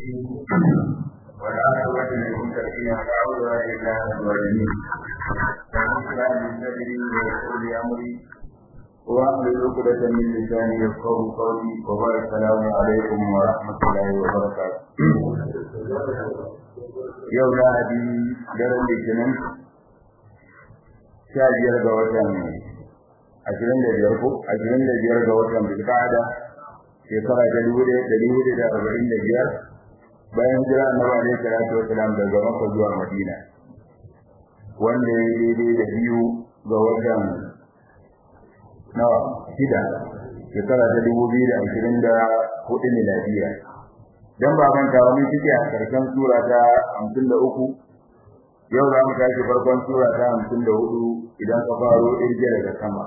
والعاقبة للمتقين ولا عدوان إلا على الظالمين فأصلح من صدري ويسر لي أمري وأحلل عقدة من لساني يفقه قولي وبارك السلام عليكم ورحمة الله وبركاته يوم هذه daren litinin sha biyar ga watan ashirin da biyar ko ashirin da biyar ga watan bilkada shekara ta dubu ɗaya da dubu da arba'in da biyar bayan jira annabi alaihi salatu wasalam daga makka zuwa madina wanda ya daidai da biyu ga watan nawa shida shekara ta dubu biyu da ashirin da hudu miladiya dan ba manta ba mun cike a karshen sura ta hamsin da uku yau za mu tashi farkon sura ta hamsin da hudu idan ka faro irge daga sama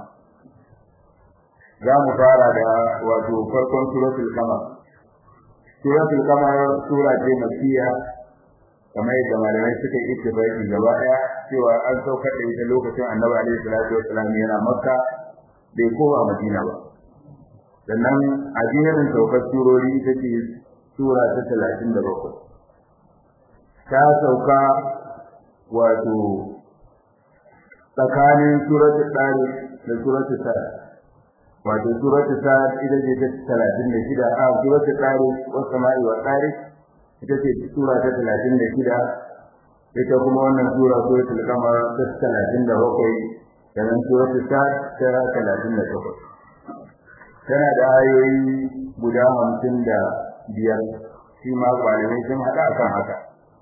za mu fara da wato farkon suratul kamar suratul kamar sura ce makiya kamar yadda malamai suka yi ittifaqi gaba daya cewa an saukar da ita lokacin annabi alaihi salatu wassalam yana makka bai kowa madina ba sannan a jerin saukar surori ita ce sura ta talatin da bakwai ta sauka wato tsakanin suratul tsari da suratul tsari wato suratul sad ita ce ta talatin da shida a suratul tsari wasu sama'i wa tsari ita ce sura ta talatin da shida ita kuma wannan sura suratul kamar ta talatin da bakwai sannan suratul sad ta talatin da takwas tana da ayoyi guda hamsin da biyar shi ma malamai sun haɗa akan haka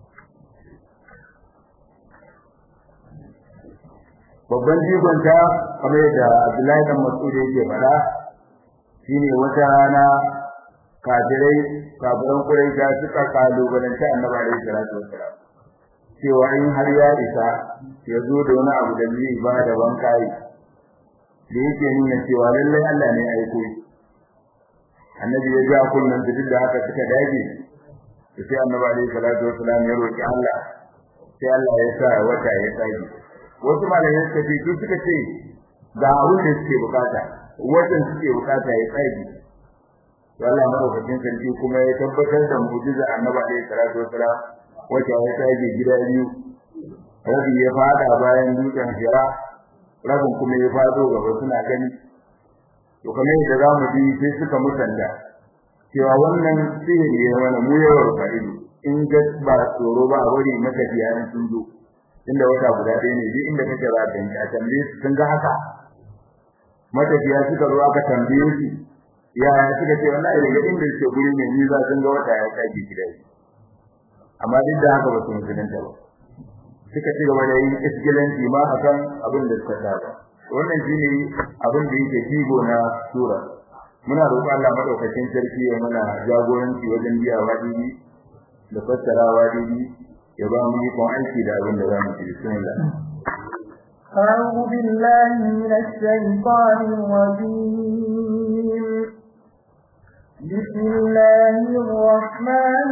babban jigonta kamar yadda Abdullahi dan Mas'ud yake faɗa shine wata rana kafirai kafiran Quraysh suka kalubalanta Annabi alaihi salatu wassalam cewa in har ya isa ya zo da wani abu da zai ba da bankai da yake nuna cewa lallai Allah ne ya aiko shi Annabi ya ja kullun duk da haka suka dage sai Annabi alaihi salatu wassalam ya roki Allah sai Allah ya sa wata ya tsage wasu malamai suka ce su suka ce ga abin da suke bukata wajen suke bukata ya tsage to Allah madaukakin sarki kuma ya tabbatar da mu'jiza annabi alaihi salatu wasalam wacce ya tsage gida biyu rabi ya fada bayan dutsen hira rabin kuma ya fado gaba suna gani to kamar yadda za mu ji sai suka musanta cewa wannan sihiri ya wani mu yawar fa'idu in ga ba tsoro ba a wuri matafiya sun zo inda wata guda ɗaya ne duk inda kake za ka yi a tambaye su sun ga haka matafiya suka zo aka tambaye su ya suka ce wallahi daga inda suke guri mai nisa sun ga wata ya sake gida amma duk da haka ba su musulunta ba suka ci gaba da yin isgilanci ma a kan abin da suka saba wannan shine abin da yake jigo na sura muna roƙon Allah madaukakin sarki ya mana jagoranci wajen biya wadibi da fassarawa daidai ya ba mu ikon aiki da abin da za mu ci bismillah أعوذ بالله من الشيطان الرجيم بسم الله الرحمن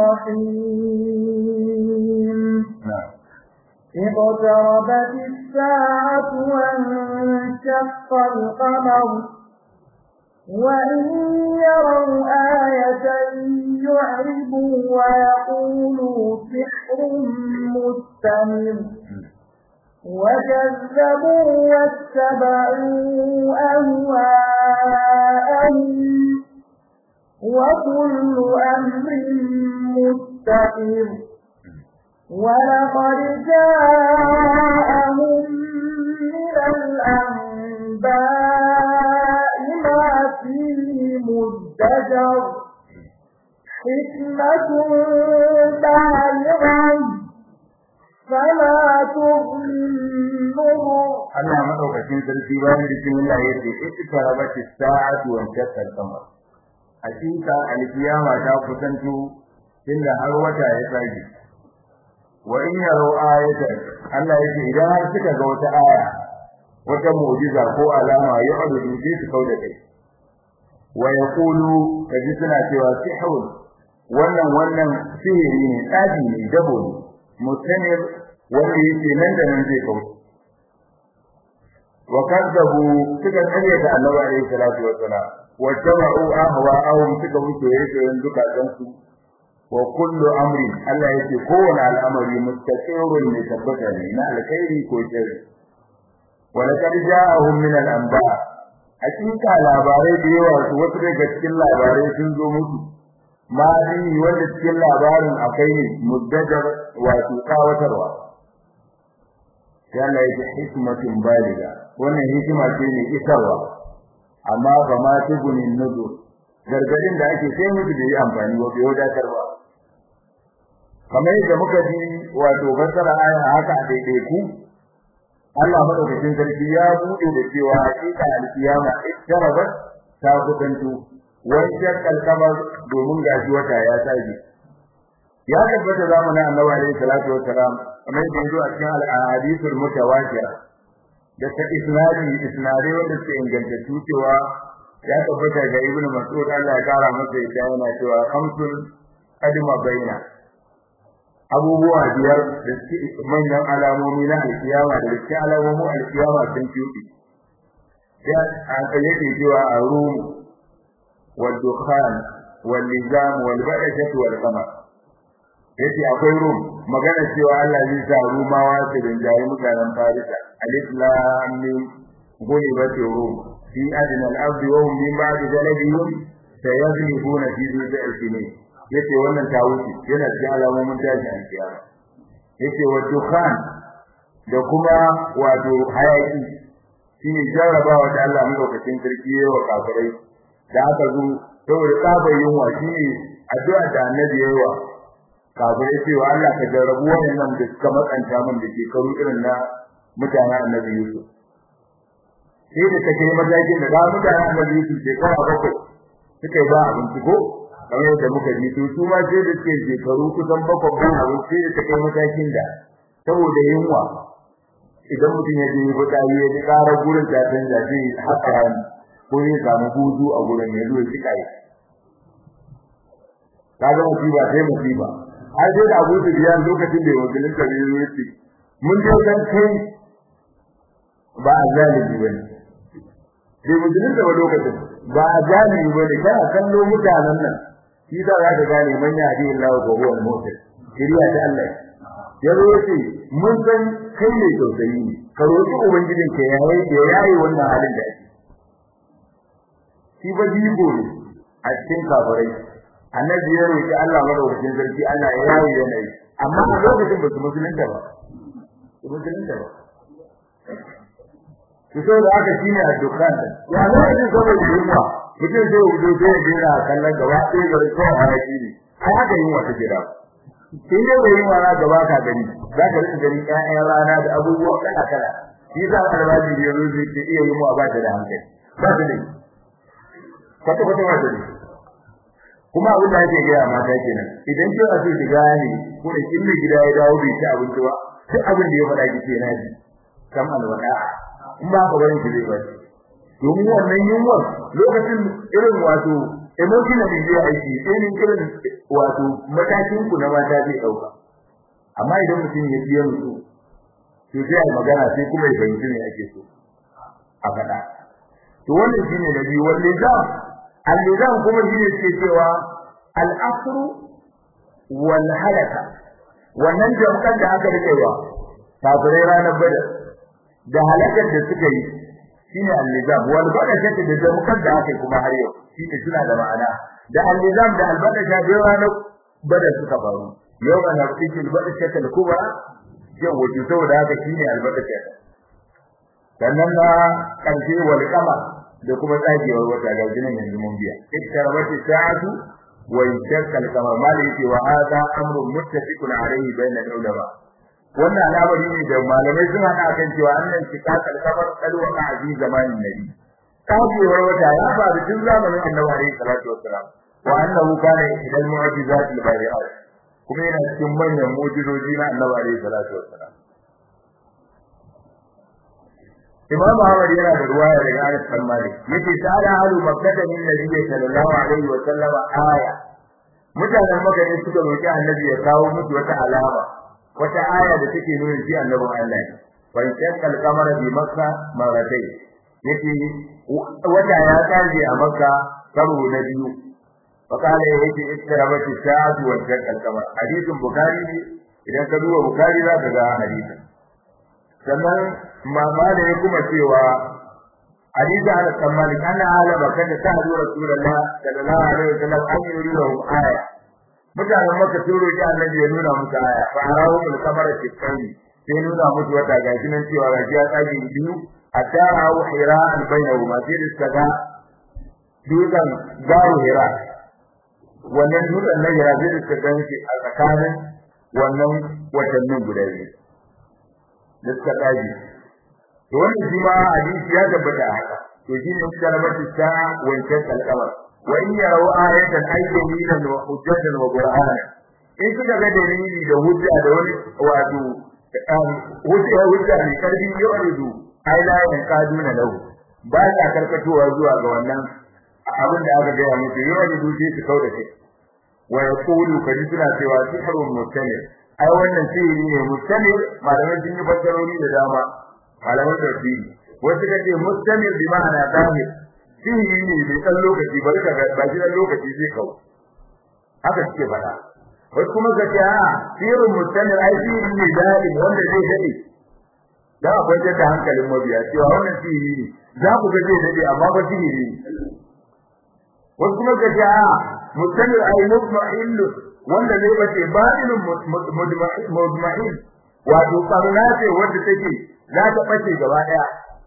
الرحيم اقتربت الساعة وانشق القمر وإن يروا آية يعرضوا ويقولوا سحر مستمر وكذبوا واتبعوا أهواءهم وكل أمر مستقر ولقد جاءهم من الأنباء ما فيه مزدجر حكمة بالغة فلا تغني النظر Allah madaukakin sarki bayan bismillah yace iktarabat as-sa'atu wa shaqqa al-qamar hakika al-qiyama ta kusanto inda har wata ya tsage wa in yaro ayatan Allah yace idan har kika ga wata aya wata mu'jiza ko alama ya adudu bi su kauda kai wa yaqulu kaji suna cewa sihrun wannan wannan sihiri ne tsafi ne dabo ne mutanir wanda yake nan da nan zai kauce وكذبوا suka kare da Annabi alaihi salatu wassalam wa jama'u ahwa'ahum suka wuce yake yin dukkan su wa kullu amrin Allah yake kowane al'amari mustaqirun ne tabbata ne na alkhairi ko sharri wa laqad ja'ahum min al-anba hakika labarai da yawa su wasu daga cikin labarai sun zo musu mali wanda cikin labarin akwai ne muddajar wato kawatarwa yana yake hikmatun baliga wannan hikima ce ne isarwa amma ba ma tugunin nuzu gargadin da ake sai mutu da yi amfani wa bai wadatar ba kamar yadda muka ji wato fassara aya haka a daidai ku Allah madaukakin sarki ya bude da cewa hakika alkiyama ittarabat ta kusanto wani shakkal kamar domin gashi wata ya tsage ya tabbata zamanin annabi alaihi salatu wassalam kamar yadda yazo a cikin al-ahadithul mutawatir da ta isnadi isnadi wanda suke inganta cewa ya tabbata ga ibnu mas'ud Allah ya kara masa yadda yana cewa khamsun qadima baina abubuwa biyar da suke manyan alamomi na alkiyama da suke alamomin alkiyama sun fiye ya aka yake cewa a rum wal dukhan wal nizam wal ba'dah wal qamar yace akwai rum magana cewa Allah zai sa rumawa su rinjaye mutanen farisa alif lam mim غلبت الروم في أدنى الأرض وهم من بعد ذلك سيغلبون في ذو سنين yace wannan ta wuce yana cikin alamomin tashi a kiyama yace wa dukhan da kuma wato hayaki shine jarrabawa da Allah madaukakin sarki yayi wa kafirai da aka zo saboda tsabar yunwa shine addu'a da annabi yayi wa kafirai cewa Allah ka jarrabu wannan da suka matsanta min da shekaru irin na mutanen annabi Yusuf sai da take matakin da ga mutanen annabi Yusuf shekara bakwai suka yi ba abinci ko kamar yadda muka ji to su ma sai da suke shekaru kusan bakwai ban abinci da take matakin da saboda yunwa idan mutum ya je fitsari ya ji ƙarar gurin ta canza zai haka rani ko zai samu hutu a gurin ya zo ya cika yi kaga musiba sai musiba har sai da Abu Sufyan lokacin da wakilin ka biyo yace mun je kan kai ba zalimi bane sai musulun da lokacin ba zalimi bane kana kallo mutanen nan shi da za ka gane man ya hadi Allah ko huwa al-mu'min kiriya ta Allah ya zo yace mun san kai ne tausayi ne ka roki ubangijin ka yayi ya yayi wannan halin da ake shi ba jigo ne a cikin kafirai annabi ya roki Allah madaukakin sarki ana yayi yanayi amma a lokacin ba su musulunta ba su musulunta ba su so da aka shine a dukkan ya lokacin saboda yunwa mutum zai wuce sai ya jira kallon gaba ɗaya ga kawai haraki ne ai haka yunwa ta jira in dai bai yunwa na gaba ka gani za ka rika gani ƴaƴan rana da abubuwa kala kala shi za ka albaji da yanzu zai ce iya yunwa ba ta da hankali ba ta da kwata kwata ba ta da kuma abin da ake gaya mata kenan idan kin a ce shiga ne ko da kin da gida ya dawo bai ci abinci ba duk abin da ya faɗa ki ce na ji kam alwada in ba ka bari ki zai ba domin wannan yunwa lokacin irin wato emotionally zai aiki irin irin wato matakin ku na mata zai dauka amma idan mutum ya biya mutu to sai ai magana sai kuma ya fahimci me ake so a faɗa to wannan shine na biyu wanda za al-nizam kuma shine ke cewa al-asru wal halaka wannan jamkan da aka rikewa kafirai ranar badar da halakar da suka yi shine al-nizam wal badar da jamkan da aka kuma har yau shine suna da ma'ana da al-nizam da al-badar da ranar badar suka faru yau ana cikin badar ta kubra yau wato saboda haka shine al-badar sannan na karshe wal qamar da kuma tsagewar wata ga jinin yanzu mun biya iktarabati sa'atu wa yashqa al-qamar mali yake wa hada amrun muttafiqun alayhi bayna al-ulama wannan al'amari ne da malamai sun hada kan cewa annan shiqaq al-qamar qad waqa fi zamanin nabi tsagewar wata ya faru tun zamanin annabi alayhi salatu wassalam wa annahu kana idan mu'jizat al-bari'at kuma yana cikin manyan mu'jizoji na annabi alayhi salatu wassalam Imam Ahmad yana da ruwaya daga Anas bin Malik yace ta'ala halu makkah min nabiy sallallahu alaihi wa sallam aya mutanen Makka ne suka roki Annabi ya kawo musu wata alama wata aya da take nuna shi Annabi Allah fa shaqqa al-qamar bi Makka maratai yace wata ya tsage a Makka karo na biyu فقال يجي اقتربت الساعة وانشق القمر حديث بخاري idan ka duba bukari za ka ga hadisin sannan mama da ya kuma cewa hadisi ala tsammani ana alama kada ta hadu rasulullah sallallahu alaihi wasallam an yi lahum aya mutanen maka sun roki annabi ya nuna musu aya fa arahu bil kamara tikani sai nuna musu wata gashi nan cewa gashi ya tsage biyu hatta rawu hira'an bainahu ma sai da ga dukan gawo hira wannan dutsen na hira sai da ga shi a tsakanin wannan watannin guda biyu da suka tsage to wannan shi ma hadisi ya tabbata haka to shi ne kalmatu ta wancan kalkamar wa in yarau ayatan ayyaminan wa hujjatan wa qur'ana in suka ga dalili da hujja da wani wato hujja hujja ne karbi yuridu ai la yanqaduna lahu ba ta karkatowa zuwa ga wannan abin da aka gaya musu yuridu sai su kauda kai wa yaqulu kadi suna cewa sihrun mustamir ai wannan sihiri ne mustamir malaman sun yi fassarori da dama malaman tafsiri wasu kace mustamir bi ma'ana zahir sihiri ne bai san lokaci bari ka ga ba jiran lokaci zai kawo haka suke faɗa wasu kuma kace a sihirun mustamir ai sihiri ne zalim wanda zai dade da akwai da hankalin mabiya cewa wannan sihiri ne za ku ga zai dade amma ba sihiri ne wasu kuma kace a mustamir ai mutma'in wanda zai bace batilun mudma'in wato karuna ce wanda take za ta bace gaba daya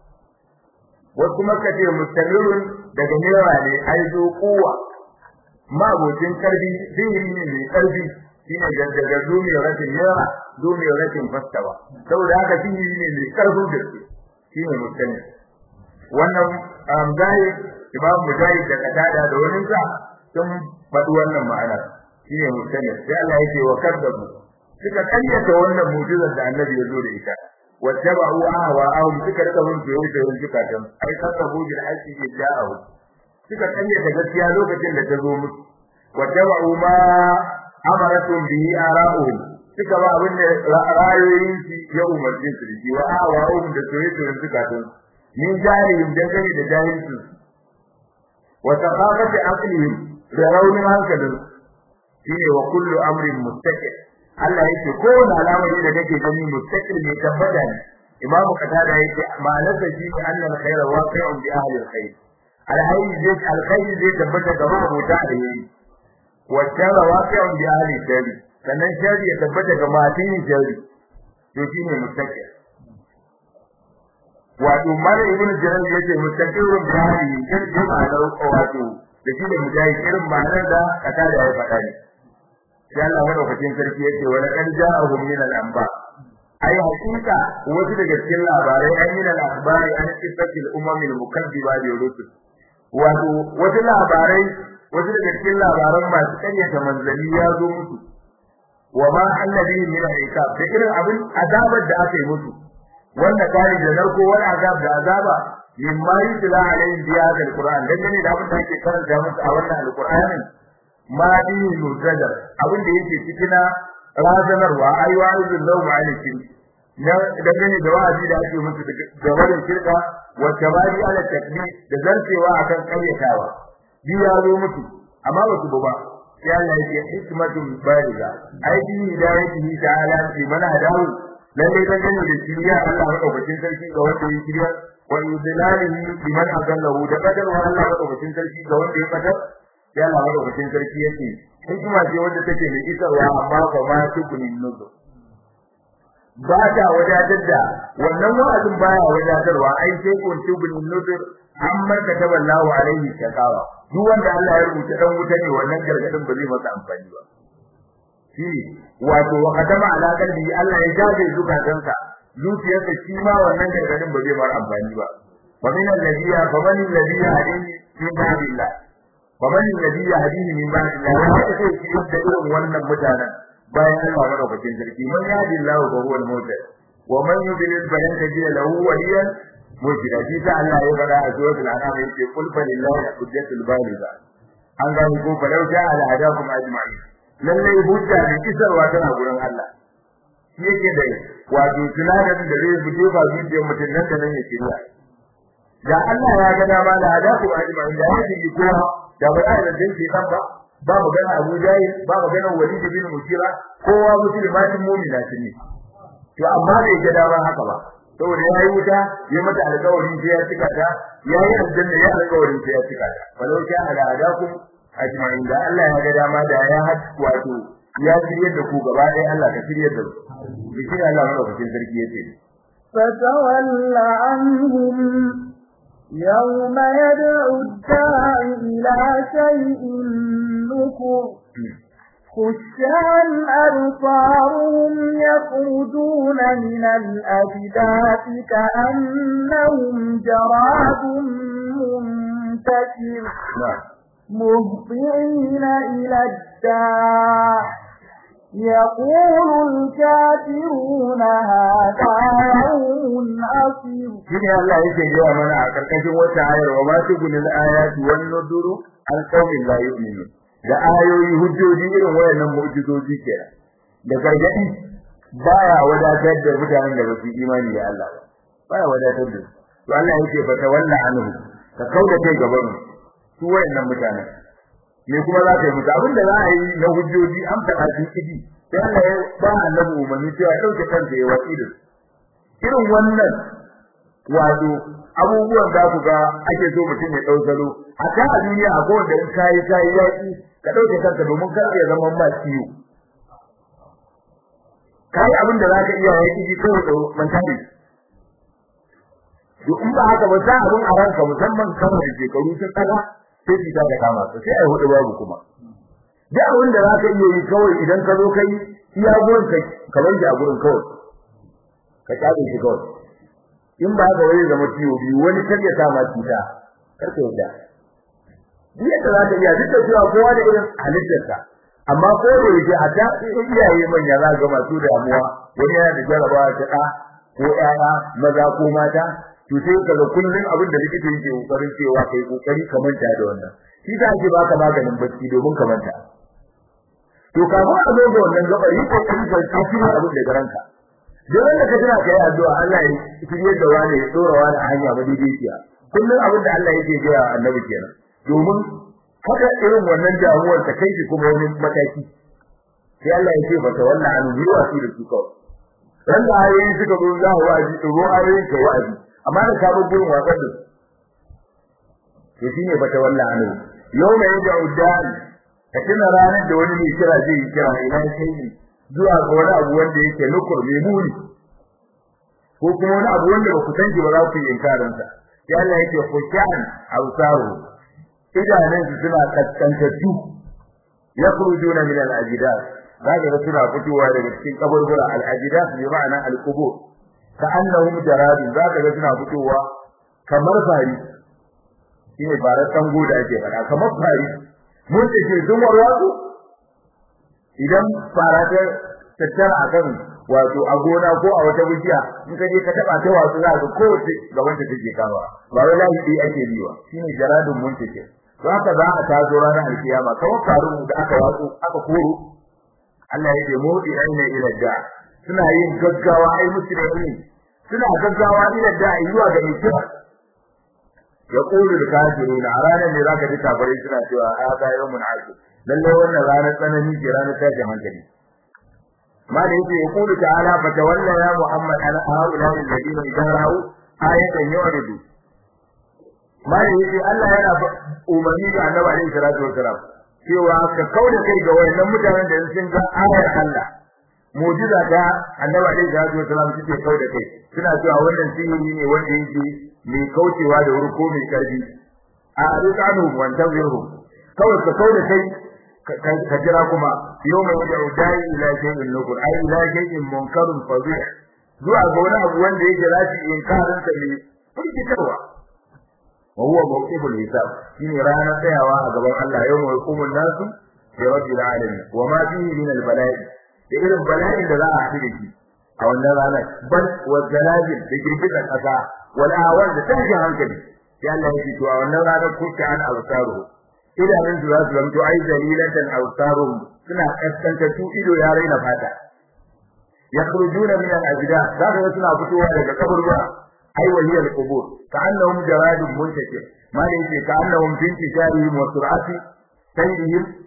wasu kuma kace mustamirun daga newa ne ai zo kuwa mabocin karbi sihiri ne mai karbi shine daga zumiyar rashin newa zumiyar rashin fastawa saboda haka sihiri ne mai karfin gaske shine mustamir wannan amdai imam mujahid da katada da wani sa sun faɗi wannan ma'anar shine mustamir sai Allah yake wa kaddabu suka kayyata wannan mu'jizar da annabi ya zo da ita wattaba'u ahwa'ahum suka rika bin fiye da yin zukatan ai kaddabu bil haqqi ja'ahu suka kayyata gaskiya lokacin da ta zo musu wattaba'u ma amaratum bihi ara'uhum suka ba abin da ra'ayoyin shi ya umarci su da shi wa ahwa'ahum da soyayya da zukatan min jahilin dangane da jahilcin wa taqafati aqlihim da raunin hankalin shine wa kullu amrin mustaqil Allah yake kowane al'amari da kake gani mustaqil ne tabbata ne imamu qatada yake ma'anarsa shi ne annal khayra waqi'un bi ahli al-khayr al-hayy zai al-khayr zai tabbata ga mabota da yayi wa sharra waqi'un bi ahli al sannan sharri ya tabbata ga matan sharri to shine mustaqil wato mala ibn jarir yace mustaqilun bi ahli al-khayr ma'anar wato da shi da mujahid irin ma'anar da qatada ya faɗa ne sai Allah madaukakin sarki yace wala kan ja'ahum min al-anba ai hakika wasu daga cikin labarai an yi al-akhbari an qissati al-umam al-mukaththiba bi rusul wato wasu labarai wasu daga cikin labaran masu karyata manzali ya zo musu wa ma annabi min al-iqab da irin abin azabar da aka yi musu wanda kare da narko wani azab da azaba mimma yutla alaihim bi hadha al-qur'an dangane da abin da ake karanta musu a wannan al-qur'anin ma dini mutajar abin da yake cikin razanarwa ai wa'izul lawm alikin na dangane da wa'azi da ake musu da wannan shirka wa tabari ala takbir da zartewa akan karyatawa bi ya zo musu amma ba su ba sai Allah yake hikmatun baliga ai bi hidayatihi ta'ala liman hadahu lalle dangane da shiriya Allah madaukakin sarki ga wanda ya shirya wa yudlalihi liman adallahu da kadar wa Allah madaukakin sarki ga wanda ya kadar ya Allah madaukakin sarki yake hikima ce wanda take da isarwa amma ba ma tukunin nuzu ba ta wadatar da wannan wa'azin baya wadatarwa ai sai kun tukunin nuzu amma ka taballahu alaihi shakawa duk wanda Allah ya rubuta dan wuta ne wannan gargadin ba zai masa amfani ba shi wato wa kadama ala qalbi Allah ya jaje zukatansa zuciyarsa shi ma wannan gargadin ba zai mar amfani ba fa min alladhi fa man alladhi hadini min ba'dillah faman alladhi yahdihi min ba'di Allah ya ce shi da irin wannan mutanen bayan Allah madaukakin sarki man yahdi Allah fa huwa al-muhtadi wa man yudlil falan tajid lahu waliyan murshida shi ta Allah ya fada a suratul an'am yace qul fa lillahi hujjatul baligha an ga ko fa law ja'a ala hadakum ajma'in lalle hujja ne kisarwa tana gurin Allah shi yake da wato tunanin da zai fito ba zuciyar mutum nan da nan ya kiriya da Allah ya ga dama da hadakum ajma'in da ya ji kowa da ba da dan shi ba ba magana Abu Jahil ba magana Walid bin Mughira kowa musulmanin mu'mina ne to amma bai ga dama haka ba saboda yayi wuta ya mata alƙawarin sai ya cika ta yayi aljanna ya alƙawarin sai ya cika ta walau sha ala adakum ajma'in da Allah ya ga dama da ya had wato ya shirye da ku gaba ɗaya Allah ka shirye da su bikin Allah madaukakin sarki yace فتول عنهم يوم يدعو الداعي إلى شيء نكر خش عن أبصارهم يخرجون من الأجداث كأنهم جراد منتشر مهطعين إلى الداع يقول الكافرون هذا يوم عصير shine Allah yake gaya mana a karkashin wata ayar wa ma tugulil ayatu wan nuduru an qaumin la yu'minun da ayoyi hujjoji irin wayannan mu'jizoji kenan da gargadi baya wadatar da mutanen da basu imani da Allah ba baya wadatar da su to Allah yake fa tawalla anhu ka kauda kai gaban su wayannan mutanen me kuma za ka yi musu abinda za a yi na hujjoji an faɗa su kidi sai Allah ya ba annabi umarni cewa ya dauke kansa ya watsi da su irin wannan wato abubuwan da ku ga ake so mutum ya dau salo a ta a duniya a kowanne in kai kai yaki ka dauke kanka domin kar ya zama ma ciwo kai abin da zaka iya yaki ji kawai da mantali to in ba haka ba sai abin a ranka musamman kamar da shekaru sun tsaka sai ki da kama ka sai ai hudu babu kuma da abin da zaka iya yi kawai idan ka zo kai iya gurin ka kamar da gurin kawai ka tsabe shi kawai in ba ga wani zama ciwo biyu wani kar ya sa ma cuta kar ka yadda duk yadda za ka iya duk da cewa kowa da irin halittarsa amma ko da yake a ta iyaye manya za ga masu damuwa wani yana da jarabawa ta ɗa ko ƴaƴa maza ko mata to sai ka ga kullun abin da likita yake kokarin cewa kai kokari ka manta da wannan shi ta ake baka maganin bacci domin ka manta to kafin a zo ga wannan gabar yi kokari ka tafi abin da garanka duk wanda ka tana kai addu'a Allah ya shirye da wani ya dora wani a hanya madaidaiciya kullum abin da Allah yake gaya annabi kenan domin kada irin wannan damuwar ta kai kuma wani mataki sai Allah ya ce bata wannan an yi wasi da su kawai dan da ayoyi suka zo za wa'azi to ro ayoyi ka wa'azi amma da ka bar gurin wasan da to shine bata wannan an yau mai yadda uddan ka tuna ranar da wani mai kira zai yi kira ina sai zuwa ga wani abu wanda yake nukur mai muni ko kuma wani abu wanda ba ku san shi ba za ku yi inkarin sa sai Allah yake fushan awsaru idanun su suna kaskantattu yakhrujuna min al-ajdath zaka ga suna fitowa daga cikin kaburbura al-ajdath bi ma'ana al-qubur ka annahum jaradun zaka ga suna fitowa kamar fari shine farar tango da ake fada kamar fari mun ce sun warwatsu idan fara ta tattara akan wato a gona ko a wata bishiya in ka je ka taba ta wasu za ka kowace gaban ta take kawa ba wai lahi dai ake biwa shine jaradun muntake to haka za a tazo ranar alkiyama kamar faru da aka watsu aka koro Allah ya ce mudi aina ila da suna yin gaggawa ai musulmi suna gaggawa ila da zuwa ga ikira yaqulu al-kafiruna a ranar ne zaka ji kafirai suna cewa hada yawmun asir lalle wannan ranar tsanani ce ranar tashin hankali ma da yake ya kulu ta'ala fa tawalla ya muhammad ala haula alladhina idarau ayatan yuridu ma da yake Allah yana umarni da annabi alaihi salatu wasalam cewa ka kauda kai ga wayannan mutanen da sun ga ayar Allah mu'jiza ta annabi alaihi salatu wasalam suke kauda kai suna cewa wannan sihiri ne wanda yake mai kaucewa da wuri ko mai karfi a rikanu wantan zirhu kawai ka kauda kai ka jira kuma yau mai da udai ila shay'in nukur ai ila shay'in munkarun fadih zuwa ga wani abu wanda yake rashi inkarin sa ne firgitarwa wa huwa mawqiful hisab shine rana tsayawa a gaban Allah yau mai hukumun nasu bi rabbil alamin wa ma fihi min al bala'i da irin bala'in da za a haɗu da shi a wannan ranar bal wa zalazil da girgizar kasa wal awan da tashin hankali sai Allah ya ce to a wannan ranar kuka an alsaru idanun su za su zanto ai dalilatan awsarum suna kaskanta su ido ya raina fata yakhrujuna min al-ajda zaka ga suna fitowa daga kaburbura ai waliya al-qubur ka'annahum jaradun muntakir ma da yake ka'annahum fi intisharihim wa sur'ati sayrihim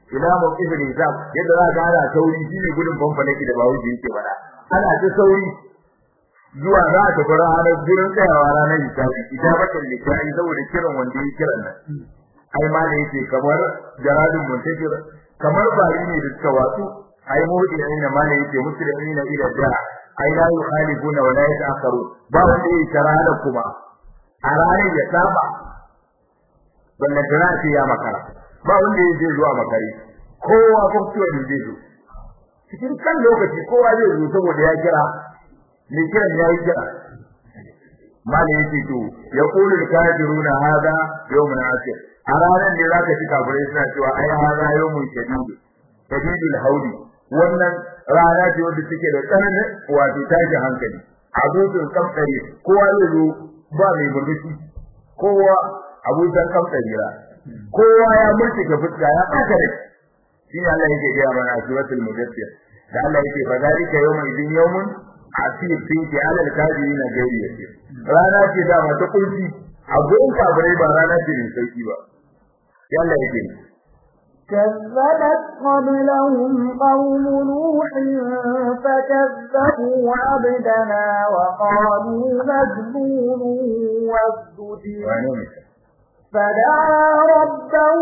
ila mawqif al-hisab yadda za ka hada sauri shine gudun fanfalaki da bawo ji yake fada ana ta sauri zuwa za ta fara ranar gurin tsayawa ranar hisabi ijabatan likai saboda kiran wanda ya kiran nan ai ma da yake kamar jaradun muntajir kamar bari ne da suka watsu ai mudi ne ma da yake muslimina ila da ai la yukhalifuna wa la yata'akharu ba wanda yake karala kuma a ranar ya saba wannan jira ce ya makara ba wanda yake zuwa makare kowa ko ciwo da zai zo cikin kan lokaci kowa zai zo saboda ya kira ne kiran ya yi kira mali yake to ya qulu al-kafiruna hada yawmun asir a ranar ne zaka ci kafirai suna cewa ai hada yawmun shadid shadidul haudi wannan rana ce wanda take da tsananin wato tashi hankali abutun kamtsari kowa zai zo ba mai murmushi kowa abutan kamtsari ra kowa ya murtuke fuska ya ɓata da shi Allah yake gaya mana a suratul mudaththir da Allah yake fa zalika yawmun idin yawmun asir fi ki ala al-kafirin gairi yasir rana ce da mata kunci abun kafirai ba rana ce mai sauki ba ya Allah yake كذبت قبلهم قوم نوح فكذبوا عبدنا وقالوا مجنون وازدجر فدعا ربه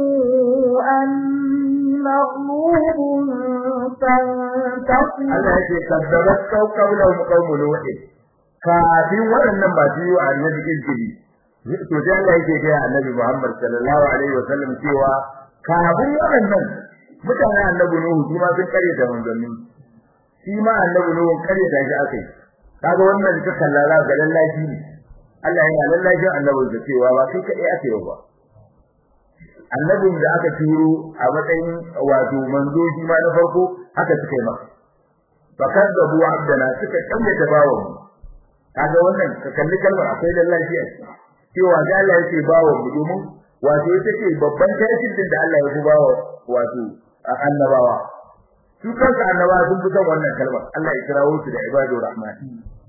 أن مغلوب فانتصر Allah yake kaddabat qawlan qawm nuh kafin waɗannan ba su yi wa annabi izgili to sai Allah yake ga annabi Muhammad sallallahu alaihi wa sallam cewa kafin waɗannan mutanen annabi nuhu shi ma sun kare da manzanni shi ma annabi nuhu kare da shi akai kaga wannan ka kallala ga lallashi ne Allah yana lallashin annabin da cewa ba kai kai ake ba annabin da aka turo a matsayin wato manzo shi ma na farko haka suka yi masa fakar da buwa abdana suka kalle da bawon kaga wannan ka kalli kalmar akwai lallashi a cewa ga Allah yake bawon mu domin wato ita ce babban tarihin da Allah ya fi bawa wato annabawa su kansu annabawa sun fi son wannan kalmar Allah ya kirawo su da ibadur rahman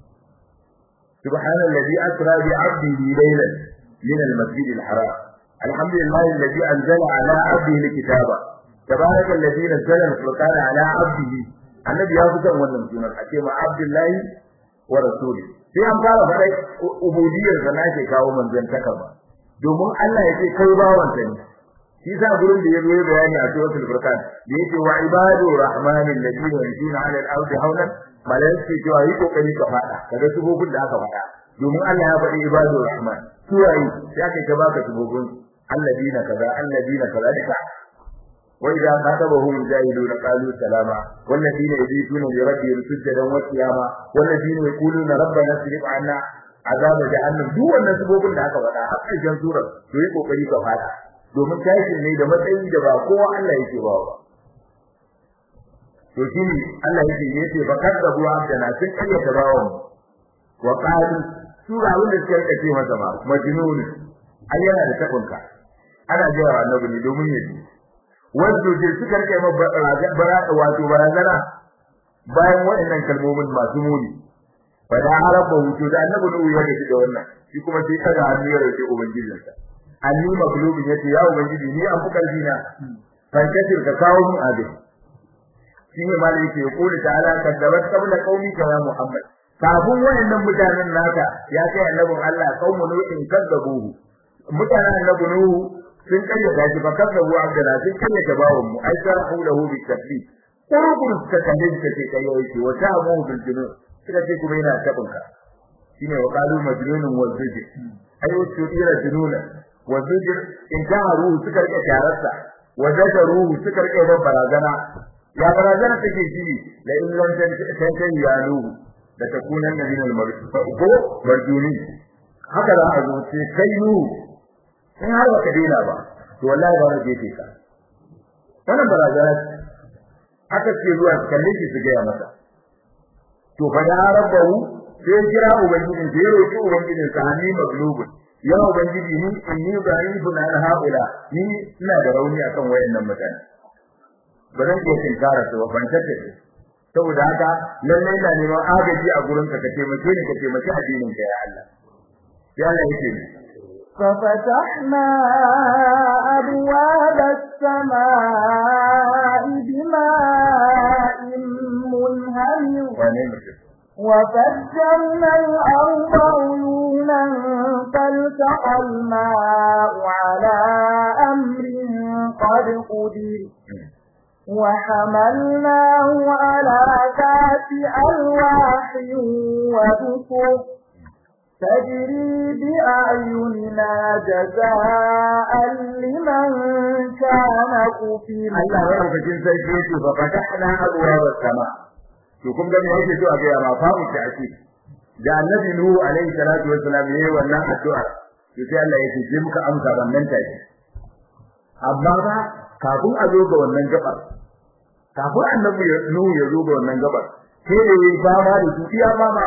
سبحان الذي أسرى بعبده ليلا من المسجد الحرام الحمد لله الذي أنزل على عبده الكتاب تبارك الذي نزل الفرقان على عبده النبي يا فتن wannan sunan ake ma Abdullahi wa rasuli sai an fara fara ubudiyyar da nake kawo manzon taka ba domin Allah ya ce kai bawan sa ne shi sa gurin da yazo bayani a suratul furqan da yake wa ibadu rahmanil ladina yamshuna 'ala al-ardi hawlan malaikai cewa yi kokari ka fada kaga subobin da aka fada domin Allah ya faɗi ibadur rahman suwayi sai aka ta baka subobin alladina kaza alladina kaza da wa idza qatabahum jahiluna qalu salama walladina yabituna li rabbihim sujadan wa qiyama walladina yaquluna rabbana sirif 'anna azaba jahannam duk wannan subobin da aka faɗa har ƙarshen surar to yi kokari ka fada domin tashi ne da matsayi da ba kowa Allah yake ba ba to shine Allah yake yace fa kadzabu abdana sun kayyata bawon wa qalu sura wanda suka kace masa ba majnun ai yana da tabunka ana jira annabi ne domin yaji wanda je suka rike ma bara wato barazana bayan waɗannan kalmomin masu muni fa da araba wuto da annabi ne ya gaji da wannan shi kuma sai kaga hannu ya rike ubangijinsa anni maglubin yace ya ubangiji ni an fi karfi na kan kace ka kawo mu abin shine malai yake kula ta'ala kaddabat qabla qaumika ya muhammad kafin wayannan mutanen naka ya kai annabin Allah qaumu nuhin kadzabuhu mutanen annabi nuhu sun kanya gaji fa kadzabu abdala sun kanya tabawun mu ai sarahu lahu bi takfir kurubun suka kalle suka ce kai yake wa ta'amu bil junun suka ce kuma yana tabinka shine wa qalu majnunun wa zujr ai wasu ira jununa wa zujr in jaharu suka rike tararsa wa zadaruhu suka rike barazana ya barazana take shi la in lam tantan ya nuhu da takunan min al ko marjuni haka za a zo ce kai nuhu in har baka daina ba to wallahi ba na jefe ka wannan barazana aka ce zuwa kalle shi su gaya masa to fa da rabbahu sai kira ubangiji sai roki ubangiji sa hanni maglubun ya ubangiji ni inni da'ifun an haula ni ina da rauni akan wayannan mutane ba zan iya tinkara su ba ban tace saboda haka lalle ina neman agaji a gurin ka ka taimake ni ka taimake addinin ka ya Allah ya Allah yake ni ففتحنا أبواب السماء بماء منهمر وفجرنا الأرض عيونا فالتقى الماء على أمر قد قدر وحملناه على ذات ألواح ودسر تجري بأعيننا جزاء لمن كان كفر Allah ya rufe jin sarki yake fa fatahna abwaab as-sama to kun ga me yake so a ga ma fa mu ta ake da annabi nuhu alaihi salatu wassalam yayi wannan addu'a to sai Allah yake ji muka amsa wannan take amma ba kafin a zo ga wannan gabar kafin annabi nuhu ya zo ga wannan gabar sai da yayi fama da su iya fama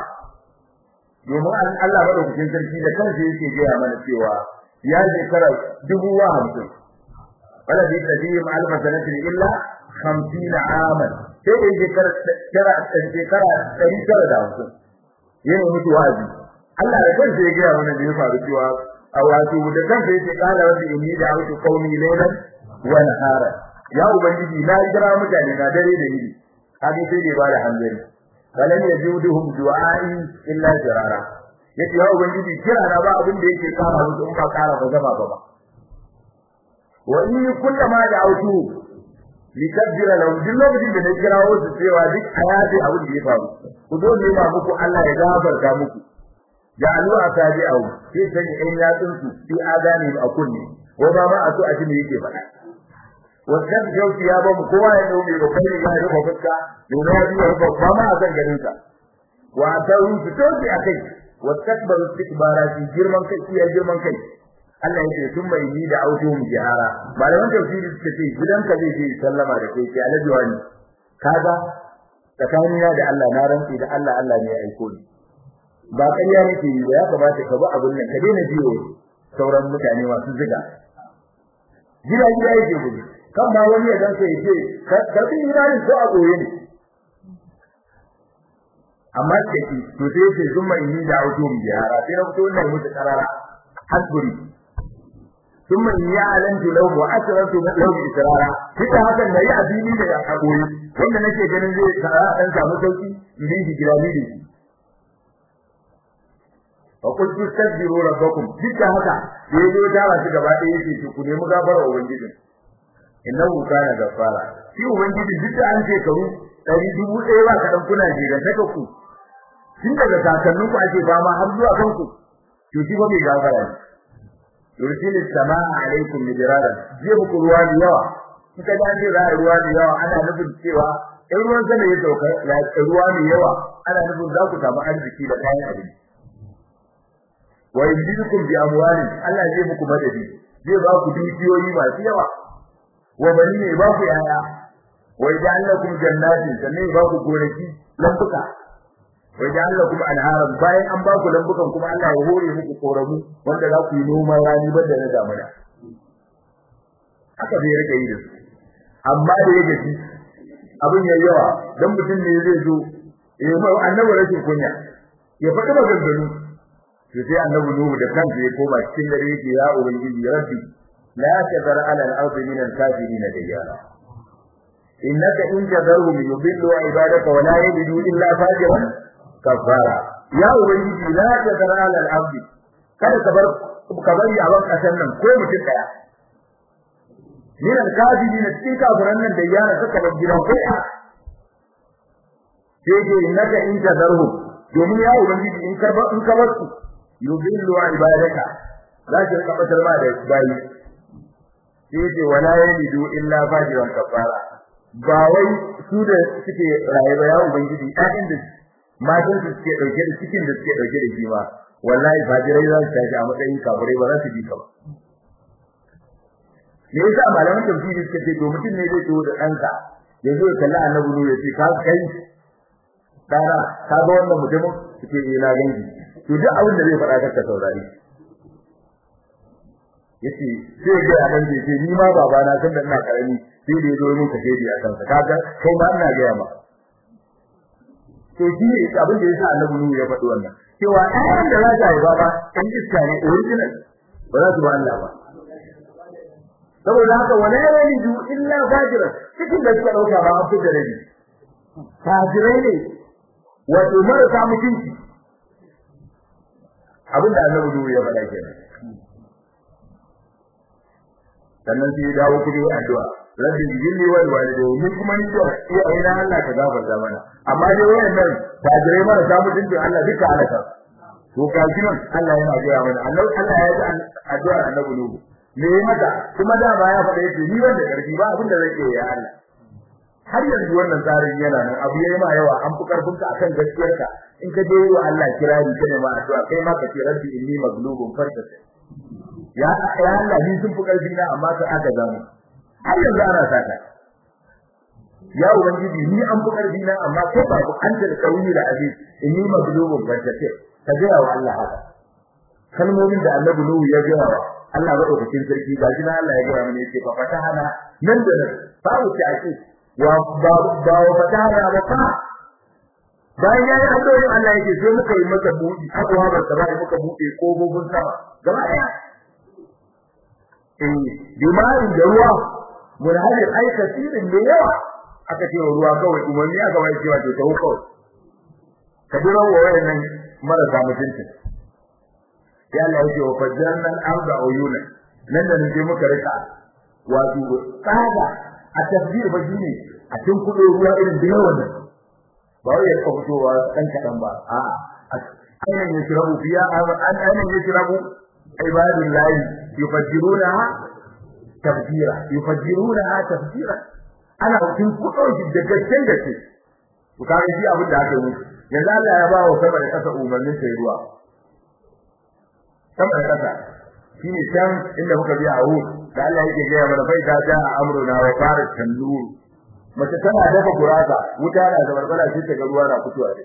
domin Allah madaukakin sarki da kansa yake gaya mana cewa ya shekara dubu wa hamsin wala bi tadim alfa sanatin illa 50 aman sai da shekara shekara shekara 150 yana mutu wazi Allah da kansa ya gaya mana da ya faru cewa a wato da kansa yake kala wanda inni da autu qaumi laylan wa nahara ya ubangiji na jira mutane na dare da yini hadi sai da ba da hanzari falan yajuduhum du'ai illa jirara yace ya ubangiji kira na ba abin da yake kara musu in ba kara ba zama ba wa in kullama da'awtu likabbira lahum duk lokacin da na kirawo su cewa duk ayati abin da ya faru ku zo ne ma muku Allah ya gafarta muku ja'alu asabi'ahu sai sai in ya tsunsu fi adani a kunne wa ba ma a so a ji me yake faɗa wannan jauti ya ba mu kowa ya dauke da kai ya rufe fuska domin ya biya ba ba ma a kan garin sa wa taru su toki akai wa takbaru istikbara fi girman kai iya girman kai Allah yake sun mai ni da auto mu jihara malaman tafsiri suka ce gidan ka zai je sallama da kai sai alaji wani kaga tsakanina da Allah na rantsi da Allah Allah ne ya aiko ni ba ƙarya nake yi ba ya kamata ka bi abin nan ka daina jiyo sauran mutane masu ziga gida gida yake gudu kan ma wani ya dan sai ce karbi imani ko a goye ne amma take to sai ce zumma inni da auto mu jihara sai na fito wannan musu karara hasburi thumma ya'lantu lahu wa asrartu lahu israra kika hakan da yi abini da a goye wanda nake ganin zai kara dan samu sauki idan shi gida ne fa qul tastaghfiru rabbakum kika haka sai zo dawa shi gaba ɗaya yake ku nemi gafara ubangijin innahu kana gafara shi ubangiji duk da an shekaru ɗari dubu ɗaya ba kaɗan kuna jira saka ku tun daga kakannin ku ake fama har zuwa kanku to shi ba mai gafara ne yursilis samaa alaikum midraran zai muku ruwa da yawa kika da ce za a ruwa da yawa ana nufin cewa in ruwan sama ya sauka ya ruwa da yawa ana nufin za ku samu arziki da kayan abinci wa yumdidukum bi amwalin Allah zai muku madadi zai ba ku dukiyoyi masu yawa wa bani ne ba ku yaya wa yaj'al lakum jannatin sannan ba ku gonaki lambuka wa yaj'al lakum anharan bayan an ba ku lambukan kuma Allah ya hore muku koramu wanda za ku yi noman rani banda na damuna haka zai rike yi da su amma da ya gaji abin yayi yawa dan mutum ne zai zo eh mai annabi rashin kunya ya faɗi maganganu to sai annabi nuhu da kansa ya koma cikin dare yake ya ubangiji rabbi la tadar ala al-ard min al-kafirin diyara innaka in tadarhum yudillu ibadaka wa la yajidu illa fajiran kafara ya ubangiji la tadar ala al-ard kada ka bar ka bari a ban kasan nan ko mutum daya min al-kafirin cikin kafiran nan diyara suka bar gidan ko a sai ke innaka in tadarhum domin ya ubangiji in ka in ka bar su yudillu ibadaka za ki rika batar ma da bayi sai ce wala yalidu illa fajiran kafara ba wai su da suke rayuwa ya ubangiji ɗayan da matan su suke dauke da cikin da suke dauke da shi ma wallahi fajirai za su tashi a matsayin kafirai ba za su bi ka ba me yasa malaman tafsiri suka ce to mutum ne zai tawo da ɗanka ya zo ya kalli annabi ne ya ce ka kai dara ka ga wannan mutumin suke yi na gangi to duk abin da zai faɗa ka saurari yace sai ga dan da yace ni ma baba na san da ina karami sai da yazo mun kace di akan sa kaga kai ma ina ga yamma to shi ne abin da yasa Annabi Nuhu ya faɗi wannan cewa ɗayan da za ta yi baba ɗan iska ne original ba za su ba Allah ba saboda haka wala yalidu illa fajira cikin da suka dauka ba abu da rabi fajirai ne wato marasa mutunci abinda annabi duhu ya faɗa kenan sannan sai ya dawo kudi addu'a rabbi jilli wal walidayni ni kuma ni da iya ina Allah ka gafarta mana amma dai wayannan fajirai marasa mutunci Allah duka alaka to kaji nan Allah yana gaya mana annabi Allah ya ji addu'a annabi duhu me ya mata kuma da ba ya faɗa yake ni wanda karfi ba abin da zai iya ya Allah har yanzu wannan tsarin yana nan abu yayi ma yawa an fi karfin ka akan gaskiyarka in ka je wa Allah kirari kana ma addu'a kai ma ka ce rabbi inni maglubun farka ya ya Allah ni sun fi karfi na amma ka aka zamu har yanzu ana saka ya ubangiji ni an fi karfi na amma kai ba ku anta da kauni da aziz inni maglubun farka ka ga wa Allah haka kalmomin da Annabi Nuhu ya ga wa Allah ba dokokin sarki ga shi na Allah ya gaya mana yake fa fatahana nan da nan fa wuce ake wa ba ba wa fatahana ba fa bayan ya yi addu'o'i Allah yake sai muka yi masa buɗi akwa ba ta bai muka buɗe kofofin sama gaba ɗaya eh dimari da ruwa mun hali ai kasirin da yawa aka ce ruwa kawai umarni aka bai cewa to ta kawai ka dira wa wayannan marasa mutunci ya Allah yake wa fajjarna al-arda uyuna nan da nake muka rika wato tsada a tafsir ba shine a cikin kudo ruwa irin da yawan nan ba wai ya fitowa kan kadan ba a ainihin yashrabu fiya an ainihin yashrabu ibadullahi yufajjirunaha tafjira yufajjirunaha tafjira ana cikin kudo shi da gaskiyar gaske to kage shi abin da aka yi yanzu Allah ya ba wa sama da kasa umarnin sai ruwa sama da kasa shine can inda muka biya a wurin da Allah yake gaya mana bai ta ja amruna wa fara tandur mace tana dafa gurasa wuta na da barbara sai ta ga ruwa na fitowa dai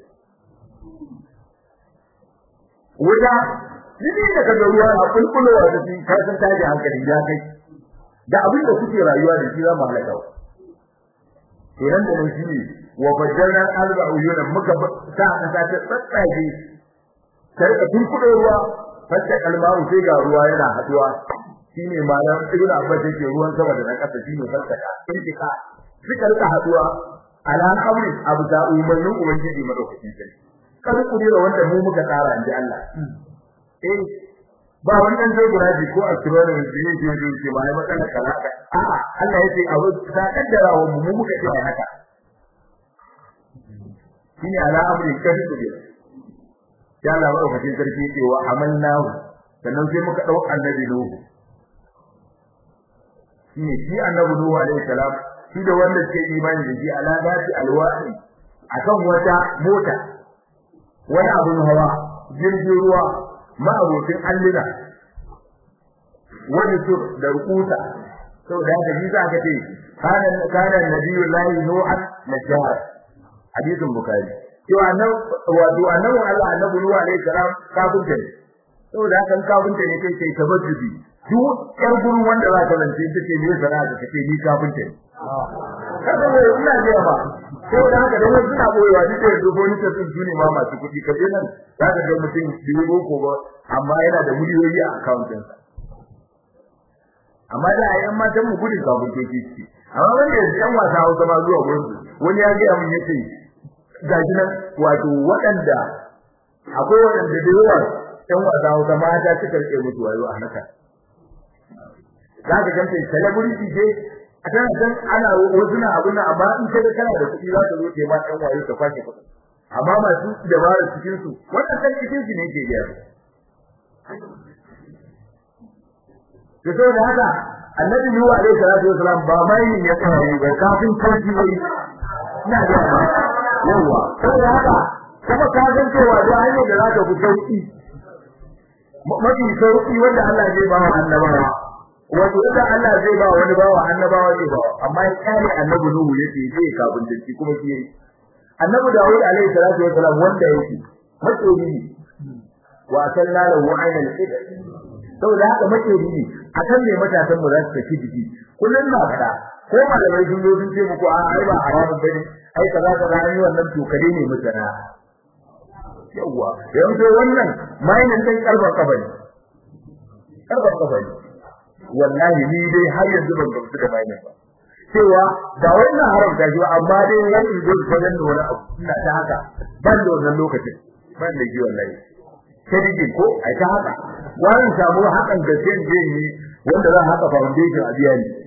wuta Dini da kaga ruwa na kulkulowa da shi ka san taji hankali ya kai da abin da kuke rayuwa da shi za mu halaka to nan da nan shine wa fajjarna al-arba uyuna muka sa ka ta tsatsage karka kulkulo ruwa fatta kalmaru sai ga ruwa yana haduwa shine malam ibnu abbas yake ruwan sama da na kasa shine fattaka intika suka rika haduwa ala amri abu da umarnin ubangiji madaukakin sarki kada ku dira wanda mu muka tsara inji Allah eh ba wannan zai guraji ko astronomy da yake yi ke ba ai matsala kalaka a Allah yake abu ta kaddara wa mu muka ce haka shine ala amri kada ku dira ya Allah madaukakin sarki yake wa amannahu sannan sai muka dau annabi nuhu shine shi annabi nuhu alaihi salam shi da wanda ke imani da shi ala dati alwahi akan wata mota wani abun hawa jirgin ruwa ma'abokin allina wani sur da rukuta saboda haka shi za ka ce kana kana nabiyullahi nuhan najjar hadisin bukhari cewa nan wato annabi Allah annabi Nuhu alaihi salam kafinta ne saboda haka kafinta ne kai kai tabajjubi duk yar gurin wanda za ka lance take ne sana'a da take ni kafinta ne kada ne ina ji ba saboda haka da wasu na boyewa duk da dubo ni ta sun juni ma masu kuɗi ka je nan za ka ga mutum biyu ko ba amma yana da miliyoyi a account ɗinsa amma da ayyan matan mu gudun kafintoci ce amma wanda yanzu yan wasa Hausa ma zuwa gurin wani ya ga mun yace gaji nan wato waɗanda akwai waɗanda da yawa ɗan wasa Hausa mata suka rike mutu wayo a haka za ka ganta celebrity ce a tana san ana wasu na abuna amma in kaga kana da kuɗi za ka zo ke ma ɗan wayo ka kwashe kuɗi amma masu dabarar cikin su wannan kan cikin su ne ke gyara to saboda haka annabi Nuhu alaihi salatu wasalam ba mai ya tsaya ba kafin kanki bai ina da yawa saboda haka kuma ka san cewa da hanyar da zaka fi sauki mafi sauki wanda Allah zai ba wa annabawa wato da Allah zai ba wani bawa annabawa zai ba amma ya kare annabi Nuhu yake zai kafin dace kuma shi yayi annabi Dawud alaihi salatu wasalam wanda yake matsori ne wa sanna lahu aynal qidr saboda haka matsori ne akan ne matasan mu za su tafi jiki kullun na fada ko malamai sun zo sun ce muku a ai ba haramun bane ai kaza kaza an yi wannan tokare ne mutana yawa yanzu wannan mainin din karban kabari karban kafa ne wallahi ni dai har yanzu ban gamsu da bayanin ba cewa ba wannan haramta shi ba amma dai wani ido ta da wani abu ina ta haka ban da wannan lokacin ban da ji wallahi sai ko ai ta haka wani samu hakan da sai je yi wanda zan haka foundation a biya ni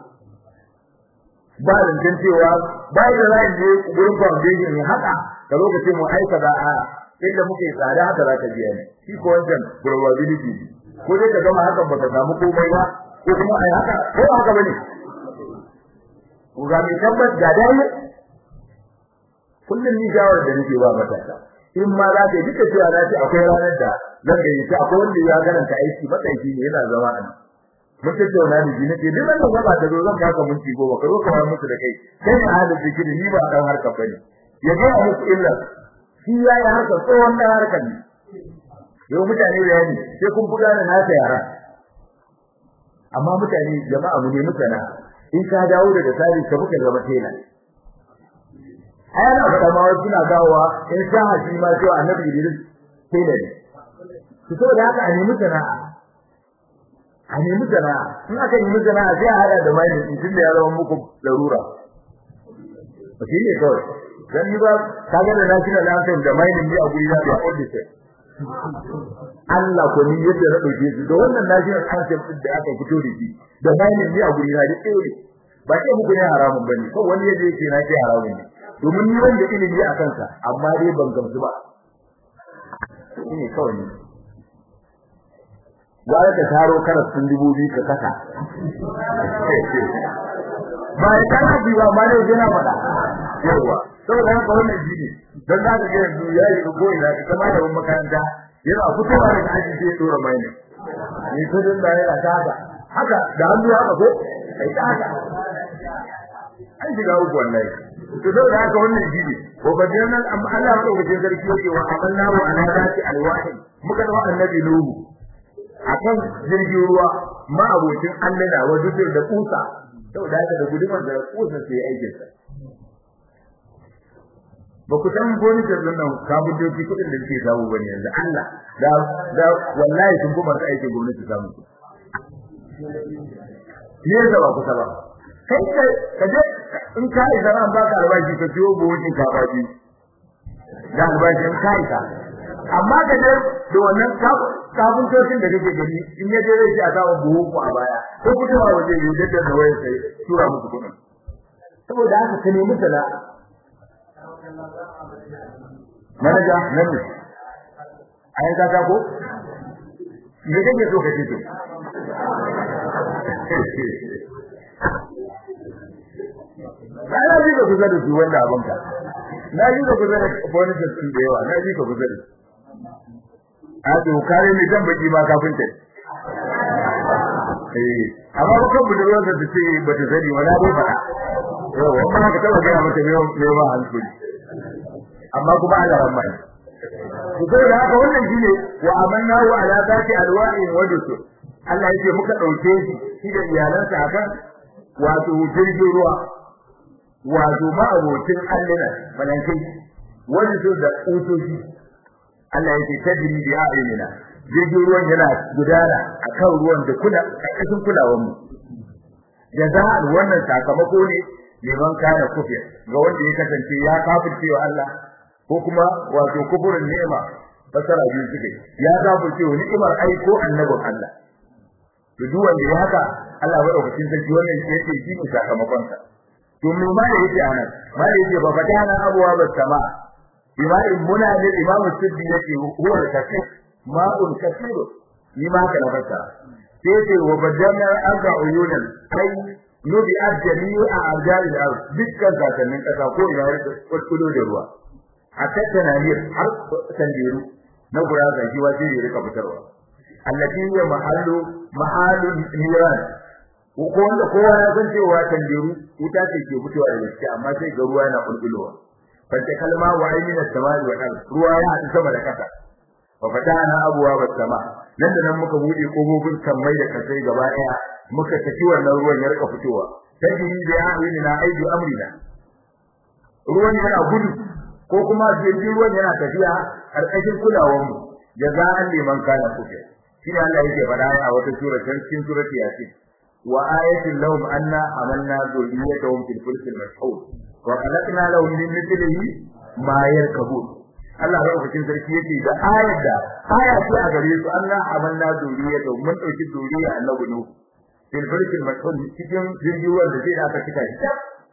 ba da cewa ba da zan je gurin foundation ne haka da lokacin mu aika da a inda muke tsada haka za ka biya ni shi ko wancan probability ko dai ka gama hakan baka samu komai ba ko kuma ai haka ko haka bane ko ga mai tabbas ga dai kullum ni shawar da nake ba matasa in ma za ka yi duka cewa na ce akwai ranar da zan ga yi akwai wanda ya garanta aiki matsayi ne yana zama a nan mun tattauna da shi nake duk wanda ba ta zo zan baka minti goma ka zo ka wayar musu da kai kai ne ahalin zikiri ni ba dan harkar bane ya ga musu illa shi ya yi harkar tsohon dan harkar ne yau mutane da yani sai kun buga da nasa yara amma mutane jama'a mu ne mutana in ka dawo daga tsari ka buka zama tela ai ana faɗa ma wasu suna dawowa in sa haji ma cewa annabi Idris tela ne to saboda haka a nemi sana'a a nemi sana'a in aka nemi sana'a sai a hada da mai in tunda ya zama muku larura ba shi ne kawai dan ni ba kaga da national anthem da mai ne a guri da ya audice Allah ko ni yadda na dauke su da wannan national anthem din da aka fito da shi da mai ne a guri da duk ɗaya ba ce muku ne haramun bane ko wani yaje yake na ce haramun ne domin ni wanda ilimi a kansa amma dai ban gamsu ba shine kawai ne gwara ka taro karas sun dubu biyu ka kasa ba ya kana bi ba ma ne yana faɗa yawa saboda haka wannan jini dan za ka ga yanzu ya yi ko ina ka kama da makaranta yana fitowa daga aji sai ya dora mai ne ni ko dan da yana ta haka haka da hannu haka ko kai ta haka an shiga uku wallahi to saboda haka wannan jini ko ba dan nan amma Allah ya dauke sarki yake wa amallahu ala zati alwahi muka da annabi nuhu akan jirgin ruwa ma abocin allana wa dukkan da kusa saboda haka da gudumar da kusa sai aikin sa ba ku san boni da nan kabin doki kudin da suke samu bane yanzu Allah da da wallahi sun kuma ta aikin gwamnati samu ne da ba ku ta ba kai kai kaje in ka yi zaman baka albashi ka ciwo buhun ka ba bi da albashin kai ka amma ka je da wannan kafin tocin da kake gani in ya je zai ci a kawo buhu ku a baya ko fitowa waje yi da da wayar sai tura musu kuɗin saboda haka ka nemi sana'a manaja nan ne ai ka ta ko me kake so ka ce to Ana ji ka kusa da su wanda abin ka. Na ji ka kusa da bonus din da yawa, na ji ka kusa da su. A to kare ne zan baki ma kafin ta. Eh, amma ba kan budurwar da ta ce ba ta sani wala bai fada. Yau, amma ka taba ga mata me me ba hankali. Amma kuma Allah ran mai. Ku sai da haka wannan shine wa amanna wa ala zati alwa'i wa dusur. Allah yake muka dauke shi shi da iyalansa akan wato jirgin ruwa wato ma'abocin allina malankai wani so da utoshi Allah yake tajri bi a'yunina jirgin ruwan yana gudana akan ruwan da kula karkashin kulawar mu jaza'an wannan sakamako ne liman kana kufir ga wanda ya kasance ya kafirce wa Allah ko kuma wato kufurin ni'ima fasara biyu suke ya kafirce wa ni'imar aiko annabin Allah to duk wanda ya haka Allah ya dauki sarki wannan yake shi ne sakamakon sa to me ma da yake anan ma da yake ba fatana abuwa ba sama imam muna da imam siddi yake huwa kafir ma'un kafir ni ma haka na fassara sai yake wa badana aga uyunan ai nubi ajjali a ajali da dukkan sakannin kasa ko ina ya kulkulo da ruwa hatta tanahir har tandiru na gura shi wa sai ya rika fitarwa allati hiya mahallu mahallu niran ko wanda kowa ya san cewa tandiru wuta ce ke fitowa daga ciki amma sai ga ruwa yana kulkulowa fanta kalma wa aymina samai wa ard ruwa ya hadu sama da kasa fa fatana abwa bas sama nan da nan muka bude kofofin sammai da kasai gaba daya muka tafi wannan ruwan ya rika fitowa tajri bi a'yunina aidu amrina ruwan yana gudu ko kuma jirgin ruwan yana tafiya karkashin kulawar mu jaza'an liman kana kuke shi ne Allah yake faɗa a wata sura can cikin surati yasin wa ayatin lahum anna amanna dhurriyyatahum fil fulki al-mashhur wa khalaqna lahum min mithlihi ma yarkabun Allah ya rubuta sarki yake da ayat da aya ce a gare su Allah amanna dhurriyyatahum mun dauki zuriya annabi nu fil fulki al-mashhur cikin jirgin da zai aka cika shi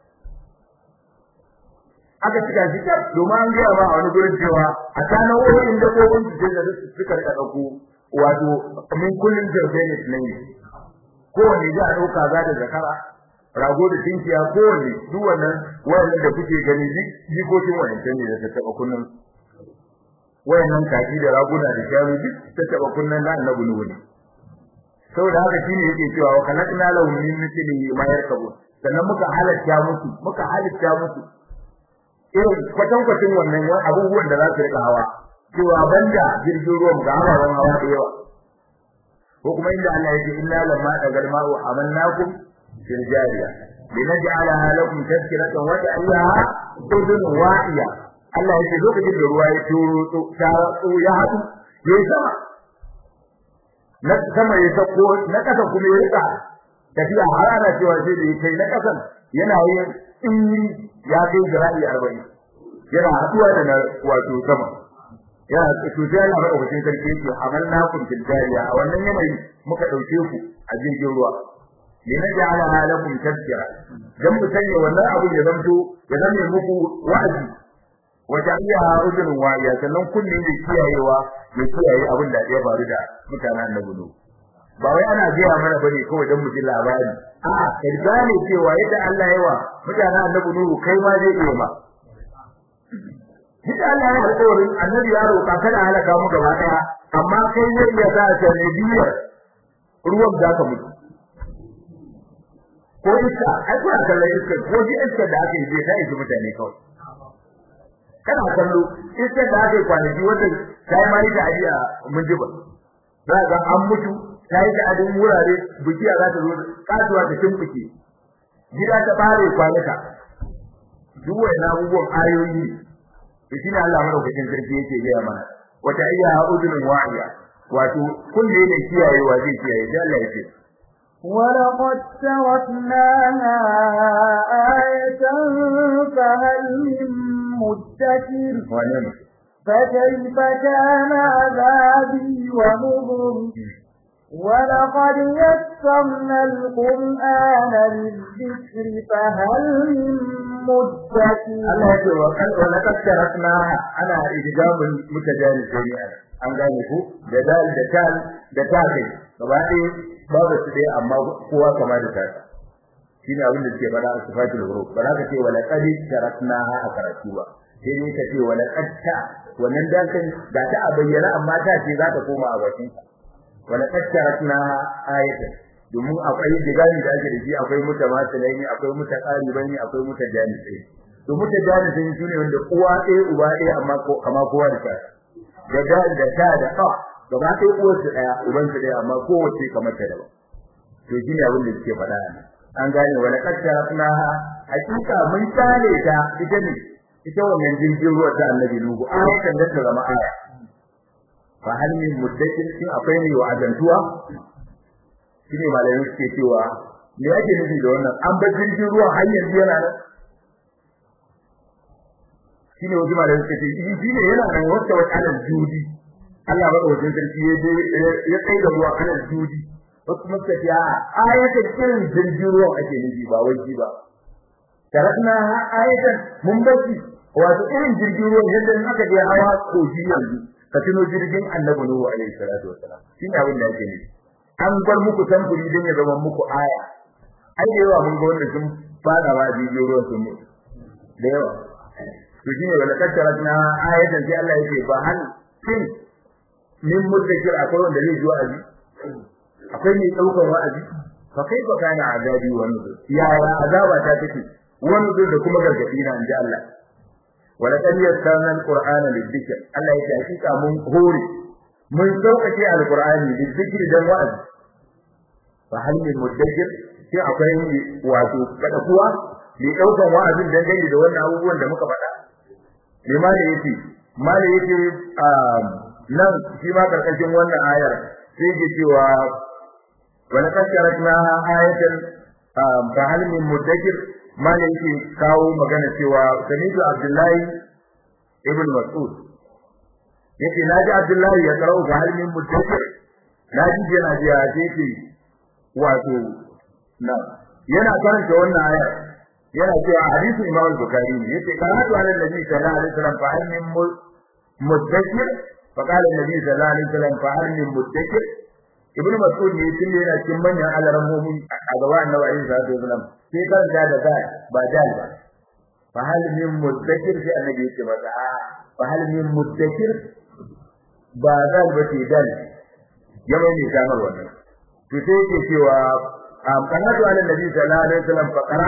aka cika shi tab domin an gaya ba a wani gurin cewa a tsanan wurin da kobin su da suka rika dauko wato min kullun jarbenis ne kowanne za a dauka za da zakara rago da tinkiya kowanne duk wannan wannan da kuke gani jikokin wayancan ne da ta taba kunnan wayannan kaji da raguna da shanu duk ta taba kunnan na annabi nuhu ne saboda haka shine yake cewa wa kalakna lahum min mithlihi ma yarkabu sannan muka halatta musu muka halatta musu irin kwatankwacin wannan abubuwan da za su rika hawa cewa banda jirgin ruwan ga ababen hawa da yawa ko kuma inda Allah yake inna lamma dagal ma'u amannakum fil jariya linaj'alaha lakum tadhkiratan wa ta'laha udun wa'iya Allah yake lokacin da ruwa ya turo ta ya hadu ya sama na sama ya sako na kasa kuma ya rika tafiya har ana cewa sai da kai na kasan yana yin tsiri ya kai zira'i arba'in yana haɗuwa da na wato sama yana cuta yana da ofishin sarki yake amalna kun fil jariya a wannan yanayi muka ɗauke ku a jirgin ruwa li naj'ala halakum tadhkira dan mu sanya wannan abu ya zanto ya zame muku wa'azi wa jami'a udun wa'iya sannan kunne ne kiyayewa ya kiyaye abin da ya faru da mutanen annabi ba wai ana gaya mana bane kawai dan mu ji labari a'a kai gane cewa yadda Allah ya wa mutanen annabi nuhu kai ma zai iya ma Duk Allah ya alƙawarin annabi ya roƙa kada halaka mu gaba ɗaya amma kai ne ya sa ta ne biyar ruwan za ka mutu ko iska ai kuna kallon iska ko ji iska da aka yi ta isi mutane kawai kana kallo iska da aka yi kwanaki wata ta yi mari da ajiya mun ji ba za ga an mutu ta yi da adin wurare bikiya za ta zo kasuwa ta tumbuke gida ta bare kwanaka duk wani abubuwan ayoyi to shine Allah madaukakin sarki yake gaya mana wata ayya udunun wa'iya wato kunne ne kiyayewa zai kiyaye da Allah yake ولقد تركناها آية فهل من مدكر فكيف كان عذابي ونذر ولقد يسرنا القرآن للذكر فهل من مدكر Allah ya ce wa kan wa laqad tarakna ana idgamul mutajanisai an gane ku da dal da tal da tafi gaba ɗaya babu su dai amma kowa kama da ta shine abin da suke fara a sifatul huruf ba za ka ce wa laqad tarakna a karatu ba sai dai ka ce wa laqad ta wannan dakan da ta a bayyana amma ta ce za ta koma a bakin ka wa laqad tarakna ayatan domin akwai digani da ake da shi akwai mutamasilai ne akwai mutaqaribai ne akwai mutajanisai to mutajanisai su ne wanda uwa ɗaya uba ɗaya amma ko kama kowa da ta da da da ta da ka gaba ɗaya uwar su ɗaya uban su ɗaya amma kowace kamar ta daban to shi ne abin da suke faɗa ne an gane wala kaddarafna hakika mun tale ta ita ne ita wannan jirgin ruwa ta annabi nuhu ayatan da ta zama aya fa hal min muddakir shin akwai ne wa azantuwa shine malamin suke cewa me yake nufi da wannan an bar jirgin ruwa har yanzu yana nan shine wajen malamin suke ce shi ne yana nan wata wata alal judi Allah ba wajen sarki ya je ya kai da ruwa alal judi wasu kuma suka ce a ayatan irin jirgin ruwa ake nufi ba wai ba tarakna ayatan mun baki wato irin jirgin ruwa yadda in aka je hawa koji yanzu ka tuno jirgin annabi nuhu alaihi salatu wassalam shine abin da yake nufi an bar muku samfuri don ya zama muku aya ai da yawa mun ga wanda sun fada ba jirgin ruwan sun mutu da yawa to shine wala kaddaratna ayatan sai Allah yake ba hal shin min muddakir akwai wanda zai ji wa'azi akwai mai daukar wa'azi fa kaifa kana azabi wa nuzur ya azaba ta take wa nuzur da kuma gargadi na inji Allah wala kan yassarna alqur'ana lidhikr Allah yake hakika mun hore mun sauƙaƙe alqur'ani lidhikr dan wa'azi fa hal min muddakir sai akwai wato kada kuwa mai daukan wa'azin dangane da wannan abubuwan da muka faɗa limani yace mali yace nan shi ma karkashin wannan ayar sai ke cewa wala kasharatna ayatan fa hal min mudakkir malai yake kawo magana cewa samitu abdullahi ibn mas'ud yace naji abdullahi ya karau fa hal min mudakkir naji yana ji ya ce wato na yana karanta wannan ayar yana cewa hadisin imam al-bukhari ne yace karatu ala nabi sallallahu alaihi wasallam fa hal min mudakkir fa qala nabi sallallahu alaihi wasallam fa hal min mudakkir ibnu mas'ud ne tun yana cikin manyan alarammomi a gaba annabi alaihi salatu wasallam sai karanta da da ba dal ba fa hal min mudakkir sai annabi yace masa a fa hal min mudakkir ba dal ba ce dal ya mai ne kamar wannan to sai yake cewa kanatu ala nabi sallallahu alaihi wasallam fa qara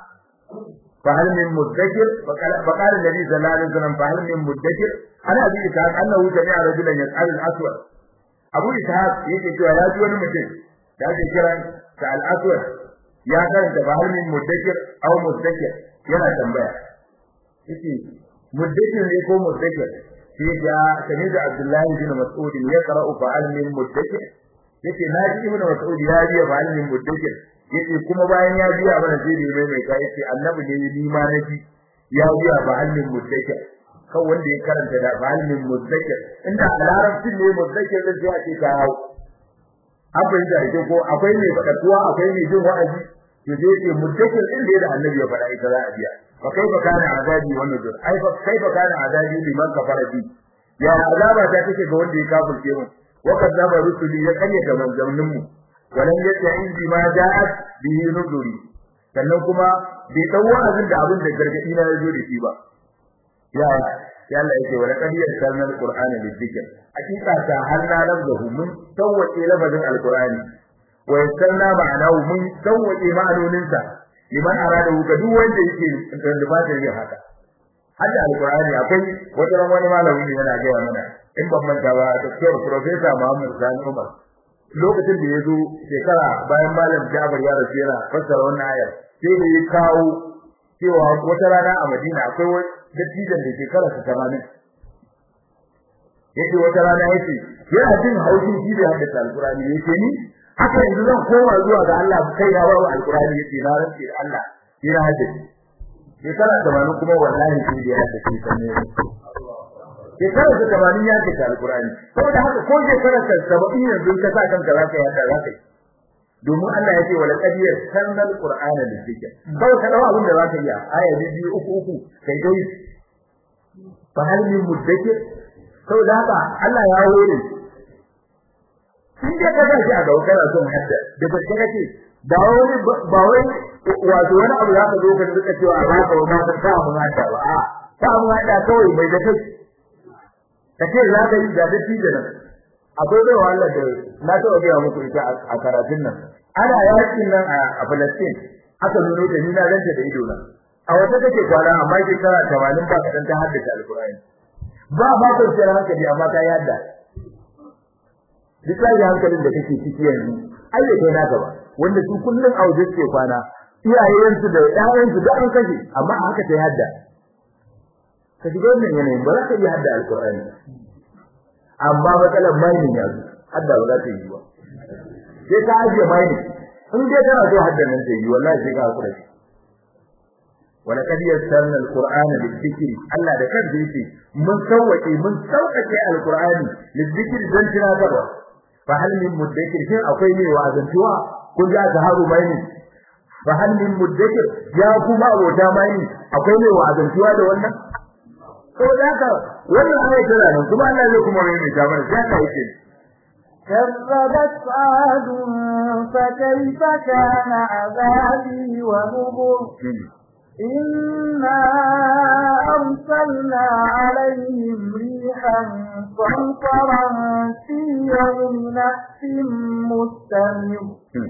fa hal min mudakkir fa qala nabi sallallahu alaihi wasallam fa hal min mudakkir ana bi ta annahu jami'a rajulan yas'al al-aswad Abu Ishaq yake cewa ya ji wani mutum da ake kiran ta al-aswad ya karanta fa hal min mudakkir aw mudakkir yana tambaya yace mudakkir ne ko mudakkir sai ya sani da Abdullahi bin Mas'ud ya qara'u fa hal min mudakkir yace na ji ibnu mas'ud ya biya fa halin mudakkir yace kuma bayan ya biya mana sai da mai kai yace annabi ne ni ma na ji ya biya fa halin mudakkir kan wanda ya karanta da fa halin mudakkir inda a larabcin ne mudakkir da sai a ce ka hau abin da yake ko akwai mai fadakuwa akwai mai jin wa'azi to sai yace mudakkir din da annabi ya fada ita za a biya fa kaifa kana azabi wannan dur ai fa kaifa kana azabi liman kafara bi ya azaba ta take ga wanda ya kafirce mu وكذب رسلي يكني كمان زمنmu walan yata'in bima ja'at bihi nuzuri sannan kuma bai dau wa'azin da abin da gargadi na yazo da shi ba ya ya Allah yake wala qad yasalna alqur'ana lidhikr hakika ta har na lafzahu mun tawwace lafazin alqur'ani wa yasalna ma'anahu mun tawwace ma'anonin sa liman arada ga duk wanda yake da ba da yin haka hadda alqur'ani akwai wata ran wani malami yana ga mana in ban manta ba Dr. Professor Muhammad Sani Umar lokacin da yazo shekara bayan malam Jabir ya rasu yana fassara wannan ayar sai da ya kawo cewa wata rana a Madina akwai wani dattijan da shekara 80 yake wata rana yake yana jin haushin shi da hadda alqur'ani yake ni haka yanzu zan koma zuwa ga Allah kai na babu alqur'ani yake na rantsi da Allah ina hadda shekara 80 kuma wallahi shi da hadda shi sanne shekara ta tamanin ya ce alkurani saboda haka ko shekara ta saba'in yanzu ka sa kanka za ka yadda za ka yi domin Allah ya ce wala qad yasanna alqur'ana lidhikr kawai ka dawo abin da za ka yi aya biyu uku uku kai dai fa hal min mudakkir saboda haka Allah ya hore in dai ka ga shi a gaba kana son hadda da ba ka ce ba wani ba wai wato wani abu za ka zo ka rika cewa a baka wa ma ta mu hadda ba a ta mu hadda kawai bai da kai kace za ka yi da dace da nan akwai da wahala da na taɓa ga muku ita a karatun nan ana yakin nan a Palestine aka nuno da ni na ganta da ido na a wata take kwana amma ke kara 80 ba kadan ta haddace alqur'ani ba ba ko sai hankali amma ta yadda duk sai hankalin da kake ciki yanzu ai da kai naka ba wanda su kullun a waje suke kwana iyayensu da ƴaƴansu da an kashe amma haka ta yadda ka shiga wannan yanayin ba za ka iya hadda alkur'ani amma matsalar mining yanzu hadda ba za ta yi ba sai ka ajiye mining in dai kana so hadda nan ta yi wallahi sai ka hakura shi wala kad yassarna alqur'ana lidhikri Allah da kansa yake mun sauke mun sauƙaƙe alqur'ani lidhikri dan tunatarwa fa hal min mudakkir shin akwai ne wa'azantuwa kun ji aka haru mining fa hal min mudakkir ya kuma abota mining akwai ne wa'azantuwa da wannan saboda haka wannan ayat tana nan kuma Allah zai kuma mai ta mana sai ka yake كذبت عاد فكيف كان عذابي ونذر إنا أرسلنا عليهم ريحا صرصرا في يوم نحس مستمر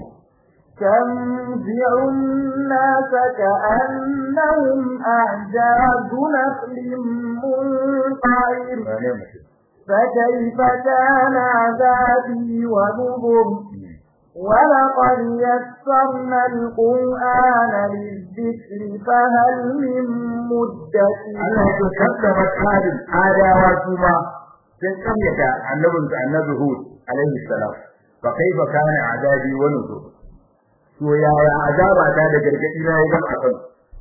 تنزع الناس كأنهم أعجاز نخل منقعر فكيف كان عذابي ونذر ولقد يسرنا القرآن للذكر فهل من مدكر Allah ya kaddama tsarin adawa kuma sun kamyata annabinsu annabi Hud alaihi salam fa kaifa kana azabi wa nuzur to yaya azaba ta da gargadi na ya gama akan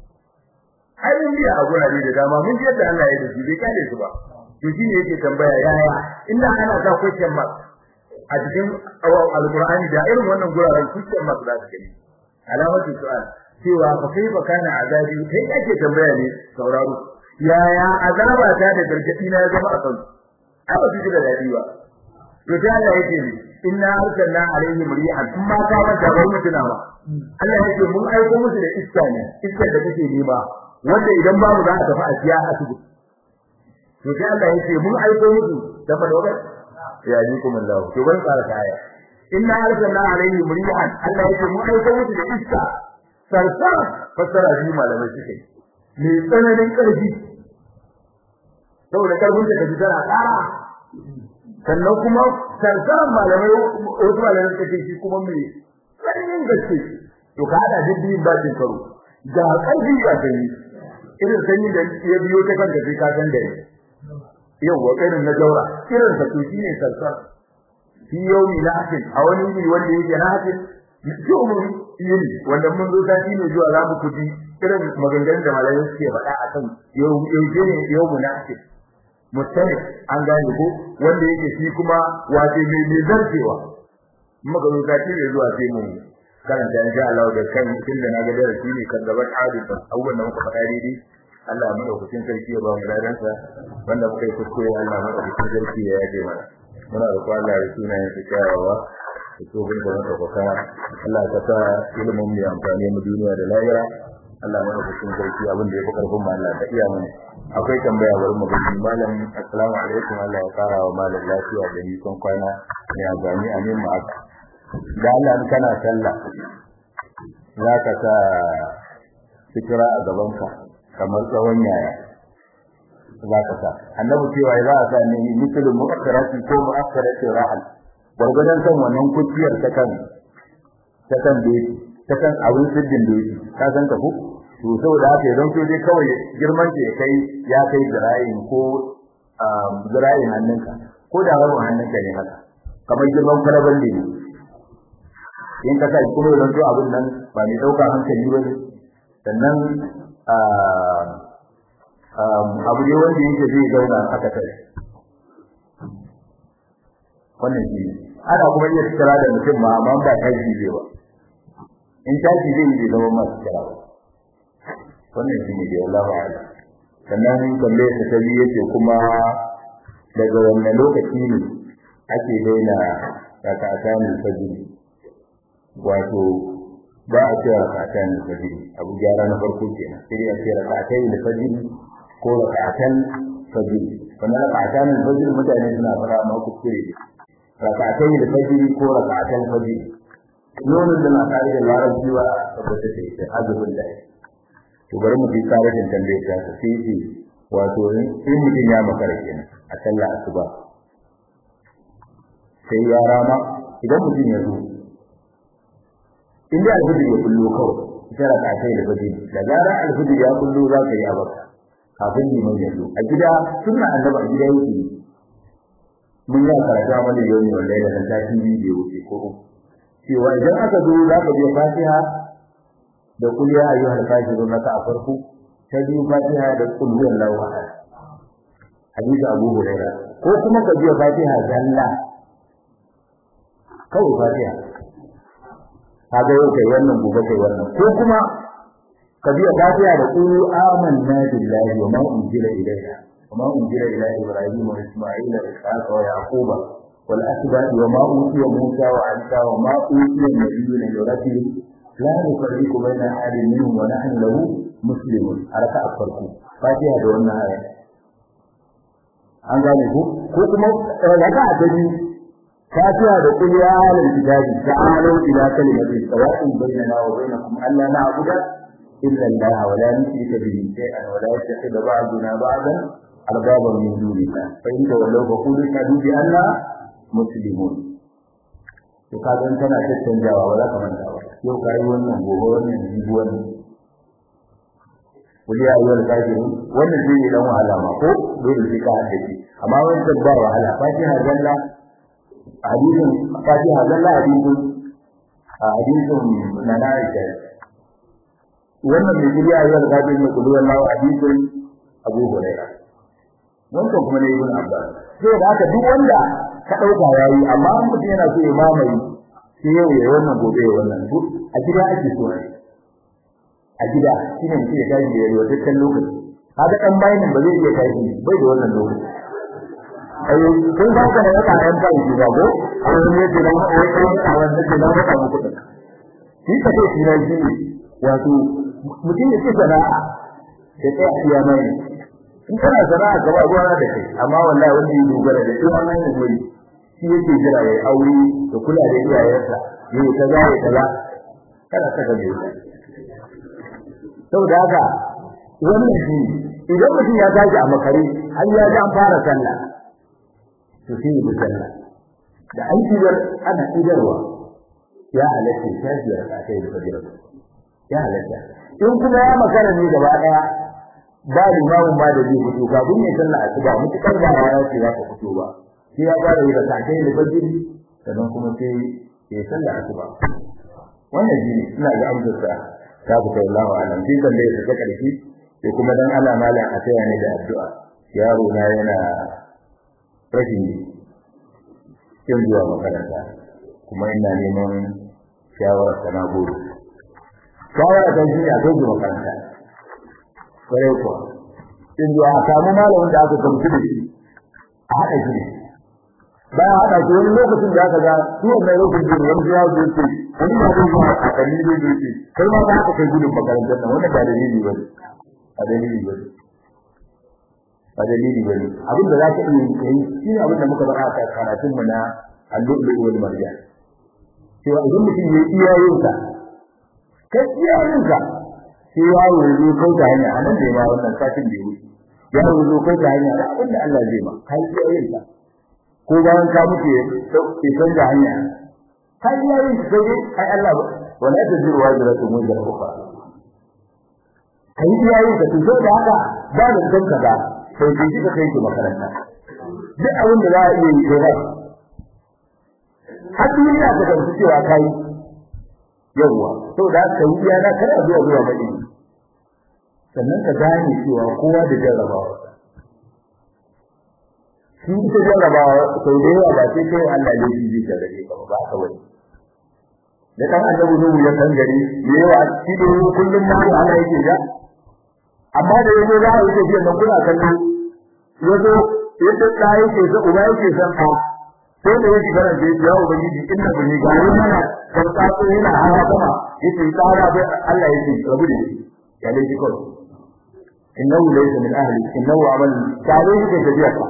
ai mun biya a gurare da dama mun ji yadda Allah ya da su bai kare su ba to shi ne yake tambaya yaya inda ana sa question mark a cikin alqur'ani da irin wannan guraren question mark za su gani alamatu su'al cewa fa kaifa kana azabi kai ake tambaya ne sauraro yaya azaba ta da gargadi na ya zama a kan ai ba su da dadi ba to ta Allah yake ne inna arsalna alaihim rihan amma ka manta bar mutuna ba Allah yake mun aiko musu da iska ne iskar da kake nema wanda idan babu za a tafi a siya asibiti to sai Allah yake mun aiko musu da fadawa ya ji kuma Allah to ban tsara kaya inna arsalna alaihim rihan Allah yake mun aiko musu da iska sarsa fasara shi malamai suke me tsananin karfi saboda karfin da kaji tana tsara sannan kuma sarsaran malamai wasu malamai suka ce shi kuma mai tsananin gaske to ka hada duk biyun bakin karo ga karfi ga sanyi irin sanyi da ya biyo ta kanka sai ka san da yawa irin na jaura irin sa to shine sarsar fi yawmi lahtin a wani ne wanda yake lahtin yawmi yini wanda mun zo sati ne zuwa za mu kuji irin maganganun da malamai suke faɗa akan yau yau ne yawmu lahtin mutane an gane ko wanda yake shi kuma wace mai mai zartewa muka zo sati ne zuwa sai mu karanta insha Allah da kan tunda na ga darasi ne kan gaban hadisa abubuwan da muka faɗa daidai Allah mu dauki sarki ya ba mu ladansa wanda muka yi kuskure Allah mu dauki sarki ya yaje mana muna da Allah ya suna yin kyawawa da tsohon da muka kuka Allah ka sa ilimin mu amfani mu duniya da lahira Allah mu dauki sarki abin da ya fi karfin mu Allah ka iya mana akwai tambaya bari mu gani malam assalamu alaikum Allah ya fara wa malam lafiya da nisan kwana ne a gani amin mu aka da Allah kana sallah za ka sa fikira a gabanka kamar tsawon yaya za ka sa annabi cewa za a sa ne misalin mu'akkaratin ko mu'akkaratin rahal gwargwadon kan wannan kuciyar ta kan ta kan doki ta kan abin siddin doki ka san ka ko to saboda haka idan to dai kawai girman ke kai ya kai zira'in ko zira'in hannunka ko da rabin hannunka ne haka kamar girman kwalaban ne in ka sai kuma idan to abin nan ba mai dauka hankali ba sannan abu ne wanda yake zai zauna aka tare wannan shi ana kuma iya tsara da mutum ma amma ba ta ji zai ba in ta ji zai yi zama masu tsara wannan shi ne da Allah ba sannan kalle ta tabi yace kuma daga wannan lokaci ne ake daina rakatan fajr wato ba a ce rakatan fajr abu gyara na farko kenan sai a ce rakatan fajr ko rakatan fajr wannan rakatan fajr mutane suna fara ma kuskure rakatan fajr ko rakatan fajr nonon da na kare da larabci wa tabbata da ita azubin da to bari mu bi tarihin tambayar ta sai ce wato in mutum ya makara kenan a sallah asuba sai ya rama idan mutum ya zo inda alfijir ya kullo kawai ita raka ta da fajr da gara alfijir ya kullo za ka yi abaka kafin liman ya zo a gida sunna annabi a gida yake mun ya karanta mana yau ne wallahi da ta tafi bidiyo wuce ko cewa idan aka zo za ka je fatiha da kul ya ayyuhal kafirun naka a farko ta biyu fatiha da kul huwallahu ahad hadisi abu hurairah ko kuma ka je fatiha zalla kawai fatiha kaga yau kai wannan gobe kai wannan ko kuma ka biya fatiha da qulu amanna billahi wa ma unzila ilayna wa ma unzila ila ibrahim wa isma'ila wa ishaqa wa yaquba wal asbab wa ma utiya musa wa isa wa ma utiya nabiyyuna min rabbihim la nufarriqu baina ahadin minhum wa nahnu lahu muslimun haraka a farko fatiha da wannan aya an gane ko ko kuma raka a gani فاتها بقول يا أهل الكتاب تعالوا إلى كلمة سواء بيننا وبينكم ألا نعبد إلا الله ولا نشرك به شيئا ولا يتخذ بعضنا بعضا أربابا من دون الله فإن تولوا فقولوا اشهدوا بأننا مسلمون to ka ga kana tattanjawa ba za ka manta ba yau kai wannan gobe wannan jibi wannan kuli ya ayyuhal kafirun wannan zai yi dan wahala ma ko dole sai ka haddace amma wannan ba wahala fatiha jalla hadisin fatiha zalla hadisin a hadisin na na aisha wannan mai guri ayyuka da kafin mai kudu wallahu hadisin abu hurairah wancan kuma ne ibn abbas sai da haka duk wanda ka dauka yayi amma an mutum yana so ya mamaye sai yau ya wannan gobe ya wannan duk a gida ake so ne a gida shine mutum ya tashi ya yi dukkan lokaci haka dan bayanin ba zai iya tashi bai da wannan lokaci ai kun ga kana da kayan bai ji ba ko ko ne da nan wai kai a wannan da nan ka muku da shi ka ce shi ne shi wato mutum ya ce sana'a ya tsaya iya mai in kana sana'a gaba ruwa da kai amma wallahi wanda ya dogara da shi wannan ne wuri shi yake jira ya aure da kula da iyayensa yayi kaza ya kaza kada ka ga mai saboda haka wannan shi idan mutum ya tashi a makare har ya ji an fara sallah to sai ya sallah da an idar ana idarwa ya halatta tafiyar ka kai da fadila ya halatta in kuma ya makara ne gaba daya ba limamin ba da zai fito kafin ya sallah asuba mutukar ba ya ce za ka fito ba sai ya fara yi da kai da fadila sannan kuma sai ya sallah asuba wannan shi ne ina ga amsar sa ta fita Allah alam sai kan da ya saka karfi sai kuma dan Allah malam a taya ne da addu'a yaro na yana rashin kin zuwa makaranta kuma ina neman shawara sana goro shawara ta shi a kai makaranta kare kuwa kin zuwa a samu malamin da aka gamsu da shi a haɗa shi ba a haɗa shi wani lokacin da aka ga su wannan lokacin da wani ya zo ce wani ba zai zuwa a kalli zai zo ce kai ma za ka kai gudun makarantar nan wannan ba dalili ba ne ba dalili ba ne ba dalili ba ne abin da za ka iya kai shi ne abin da muka faɗa a karatun mu na al-lu'lu wal marjan cewa idan mutum ya iya yin sa kai iya yin sa sai yaro ya zo kai ta hanya anan da ya wannan satin da ya wuce yaro ya zo kai ta hanya da abin da Allah zai ma kai iya yin sa ko bayan ka mutu ya canza hanya kai iya yin sa sai ai Allah wala taziru wajratun wajra ukhra kai iya yin sa to da haka ba da kanka ba sai ki kika kai ki makaranta duk abin da za a iya yi kai har duniya ta gamsu cewa kai yawwa to da ka yi yana kada zuwa zuwa bane sannan ka gane cewa kowa da jarrabawa shi ta jarrabawa sau da yawa ba sai kai Allah ne shi zai jarrabe ka ba ka wani da kan annabi nuhu ya san gari yawa shi da kullum ma Allah yake ga amma da yazo za a yi tafiya nan kuna kallo yazo yadda ka yake sa uba yake san ka sai da yake garan da ya ubangiji inna bani ga yana kan tsatso yana hawa sama yace tsara bai Allah yake rabu da shi ya dai shi kawai innahu laysa min ahli innahu amal tare yake tafiya ka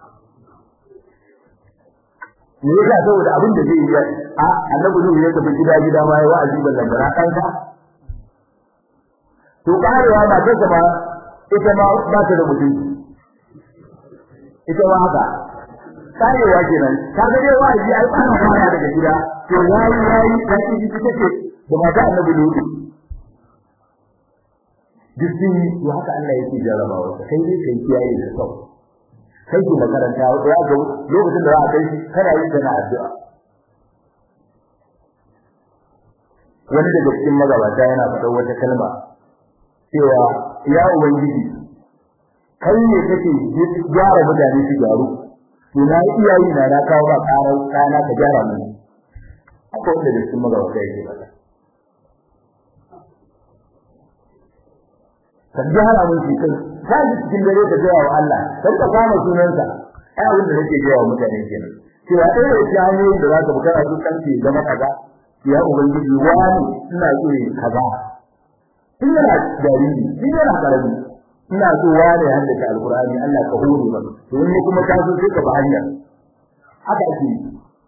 ne yasa saboda abin da zai yi a annabi ne ya tafi gida gida ma ya wa'azi ballan bara kanka to karewa ba ta ba ita ma ba ta da mutunci ita ma haka karewa kenan kaga dai wa'azi ai ba na fara daga gida to yayi yayi da kiji take da mata annabi ne dukkan to haka Allah yake jarabawa kai dai kai kiyaye da sau kai ki makaranta ya ga lokacin da za a kai kana yin kana addu'a wani daga cikin magabata yana faɗa wata kalma cewa ya ubangiji kai ne kake gyara mutane su gyaru to na iyayi na na kawo ba karar kana ka gyara mu haka wanda da cikin magabata yake faɗa ka gyara mun shi kai ka ji cikin dare ka gaya wa Allah kar ka kama sunansa ai abin da nake gaya wa mutane kenan cewa ɗaya da cikin hanyoyin da za ka bukara su kanki zama kaza ya ubangiji wani ina so yi kaza tun yana jariri tun yana karami ina so wani ya haddace alkur'ani Allah ka hore ba to ni kuma ka so sai ka ba hanya haka ake yi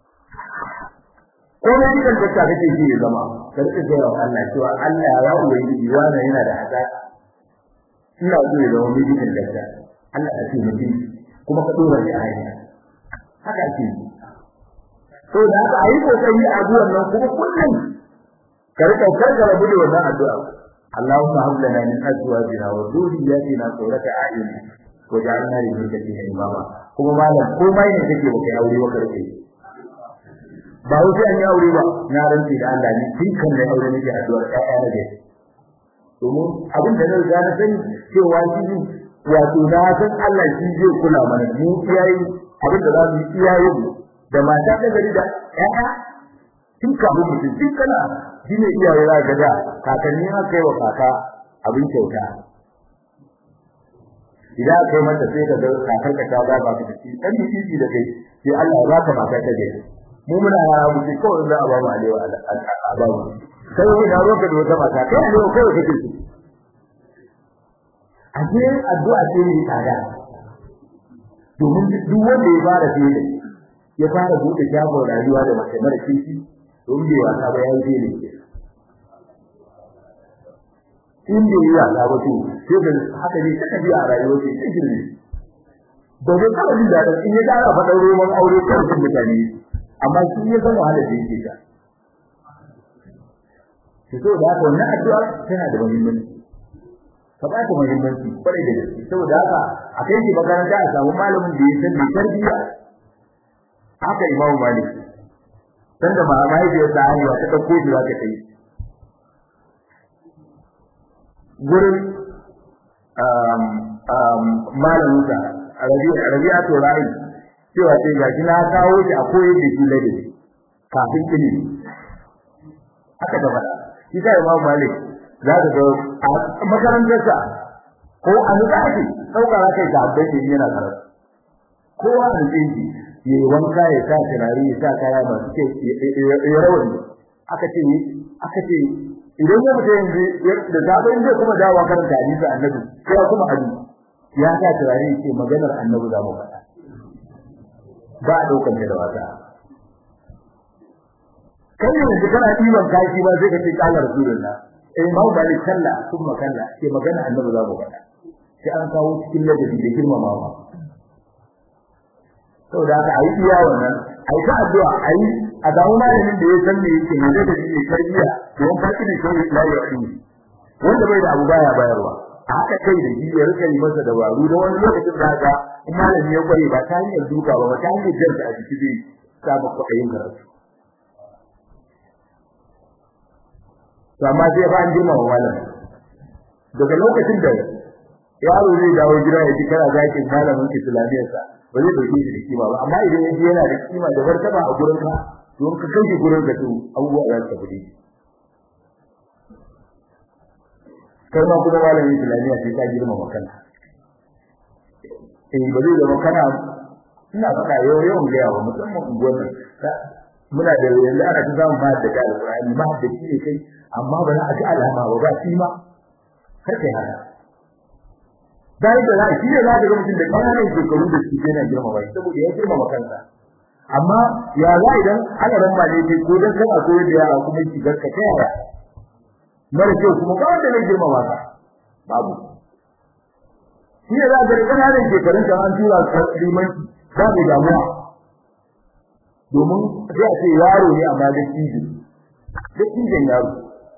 ko ne kidan da kake ji ya zama ka rika gaya wa Allah cewa Allah ya ubangiji wani yana da haka ina so ya zama medical doctor Allah ya ce mutum kuma ka dora shi a hanya haka ake to da haka ayi kokari a addu'ar nan kuma kullum ka rika karkara bude wannan addu'a Allahumma hab lana min azwajina wa dhurriyyatina qurrata a'yun waj'alna lil muttaqina imama kuma malam komai ne kake baka aure baka rike ba wuce an yi aure ba na rantsi da Allah ne tun kan da aure nake addu'ar ƴaƴa na gari domin abin da na riga na sani cewa shi wato na san Allah shi zai kula mana mu iyaye abin da za mu yi iyaye mu da mata ta gari da ƴaƴa tun kafin mutum tun kana shi ne iyaye za ga da kakanni aka yi wa kaka abin kyauta idan aka yi mata sai ka ga kakar ka ta ba ka ci dan miji da kai sai Allah ya baka mata ta gari mu muna yara mu ce kawai za a ba mu alewa a ba mu sai wani da roka da wata mata kai ne kawai kake so a ce addu'a ce ne tsada domin duk wanda ya fara fiye ya fara buɗe shagon rayuwa da mace mara kishi don bai wasa ba ya yi fiye ne in bai yi wasa ba to sai da haka ne ta tafiya a rayuwar sai ta girme ba zai taɓa jin daɗin in ya ƙara faɗar roman aure kan mutane amma shi ya san wahala da yake ta ki so da haka wannan addu'a tana da muhimmanci ka ba ta muhimmanci kwarai da gaske saboda haka a kai ki makaranta a samu malamin da ya san mai tarbiyya haka imam malik dan da ma mahaifiyar ta haihuwa ta ɗauko shi za ta kai gurin malamin sa rabi'a to ra'i cewa sai ga shi na kawo shi a koyar da shi ladabi kafin ilimi haka da faɗa shi sai Imam Malik za ka ga a makarantarsa ko a nuka ake ɗauka za ka yi sahabbai ke yana karatu kowa a nuka shi ya yi wanka ya sa turare ya sa kaya masu ke ya rawani aka ce aka ce idan ya fita yanzu da zaɓa in zai kuma dawo karanta hadisi annabi sai kuma hadisi ya sa turare ya ce maganar annabi za mu faɗa ba a ɗaukar da wasa kai yanzu kana ɗiban kashi ba sai ka ce kala rasulullah eh ma ba ni kalla kuma kalla ke magana annabi za mu faɗa sai an kawo cikin ladabi da girmamawa saboda haka ayi iya wannan ayi ta addu'a ayi a ga malamin da ya san me yake ne da shi ne tarbiya don farki da shi la ya yi wanda bai da abu baya bayarwa a haka kai da shi ya rika yi masa dabaru da wani lokacin da ga malami ya kware ba ta hanyar duka ba ba ta hanyar jarta a jiki zai samu kwaɗayin karatu to amma sai fa an girma wa malami daga lokacin da yaro zai dawo gida ya ji kana zakin malamin islamiyarsa ba zai dauke shi da kima ba amma idan yaji yana da kima da martaba a gurin ka don ka kai shi gurin ka to abubuwa za su tafi kai ma kuma malamin islamiyya sai ka girma wa kanka eh ba zai zama kana ina faɗa yau yau ga yawa musamman unguwar muna da yanzu ana ta samun ba da alƙur'ani ba da shi ne kai amma ba za a ji alama ba ba shi ma kar kai haka dai da zai shi ne za ka ga mutum da ƙananan shekaru da shi yana girma bai saboda ya girma kansa amma ya za idan ana ran ne kai ko dan kana koyar da yara kuma shi garka ta yara mara kyau kuma ba wanda ne girma ba babu shi ne za ka ga ƙananan shekarun da an tura ka limanci ba mai damuwa domin sai a ce yaro ne amma da cikin da cikin yaro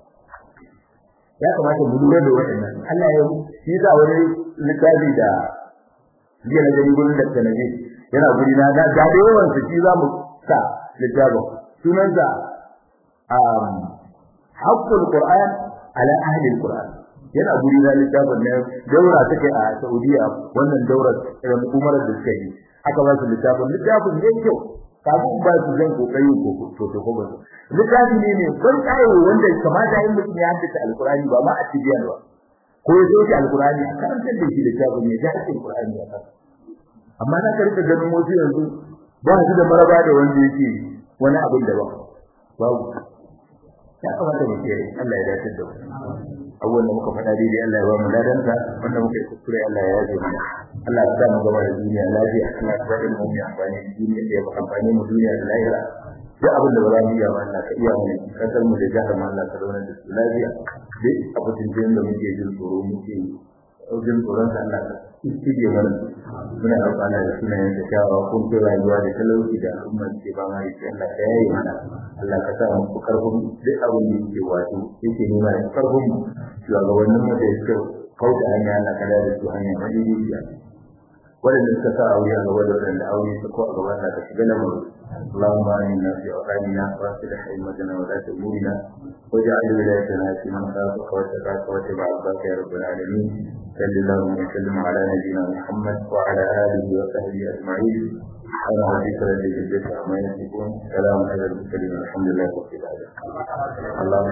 ya kamata mu lura da waɗannan Allah ya yi za wani littafi da jiya na gani gurin da tanaje yana guri na da da yawan su shi za mu sa littafin sunan sa um haqqul qur'an ala ahli alquran yana guri na littafin ne daura take a Saudiya wannan daura umar da suka yi aka ba su littafin littafin ne kyau kafin ba su zan kokari ko to to ko ba littafi ne ne ban kai wanda kamata yin mutum ya haddace alqur'ani ba ma a tibiyan ba ko ya zo alqur'ani a karantar da shi littafin ne da ake alqur'ani a kan amma na karka ganin wasu yanzu ba su da maraba da wanda yake wani abin da ba babu ya kamata mu kiyaye Allah ya dace da mu abubuwan da muka faɗa daidai Allah ya ba mu ladanta wanda muka yi kuskure Allah ya yaje mana Allah ya sa mu gaba da duniya lafiya Allah ya bada mu mai amfani da duniya da ya ba amfani mu duniya da lahira duk abin da ba za mu iya ba Allah ka iya mu kasar mu da jihar mu Allah ka zauna da su lafiya duk abin da muke jin tsoro muke jin tsoron sa Allah ka istige mana muna roƙon Allah da sunayen da kyawawa kun fi rayuwa da talauci da al'umma ke ba ma yake Allah ka yaye mana Allah ka sa mu karfin duk abin da yake wato yake nuna da karfin mu shugabannin mu da suka kauda hanya Allah ka da su hanya madaidaiciya waɗanda suka sa aure a gaba da waɗanda aure su ko a gaba da ka shiga lamarin اللهم آمنا في أوطاننا وأصلح أئمتنا ولاة أمورنا واجعل ولايتنا في من خافك واتقاك واتبع رضاك يا رب العالمين صل اللهم وسلم على نبينا محمد وعلى آله وصحبه أجمعين أنا ربك رب العزة عما يصفون سلام على المرسلين الحمد لله رب العالمين اللهم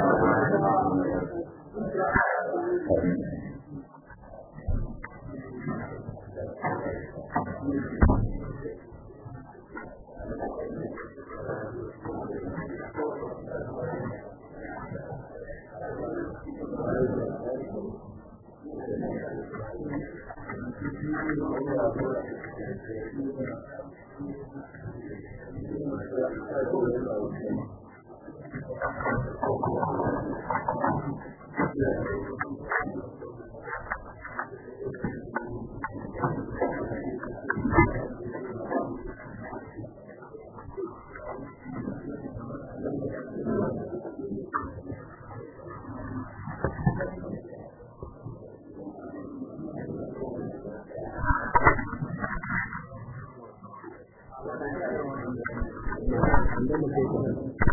آمين Thank you.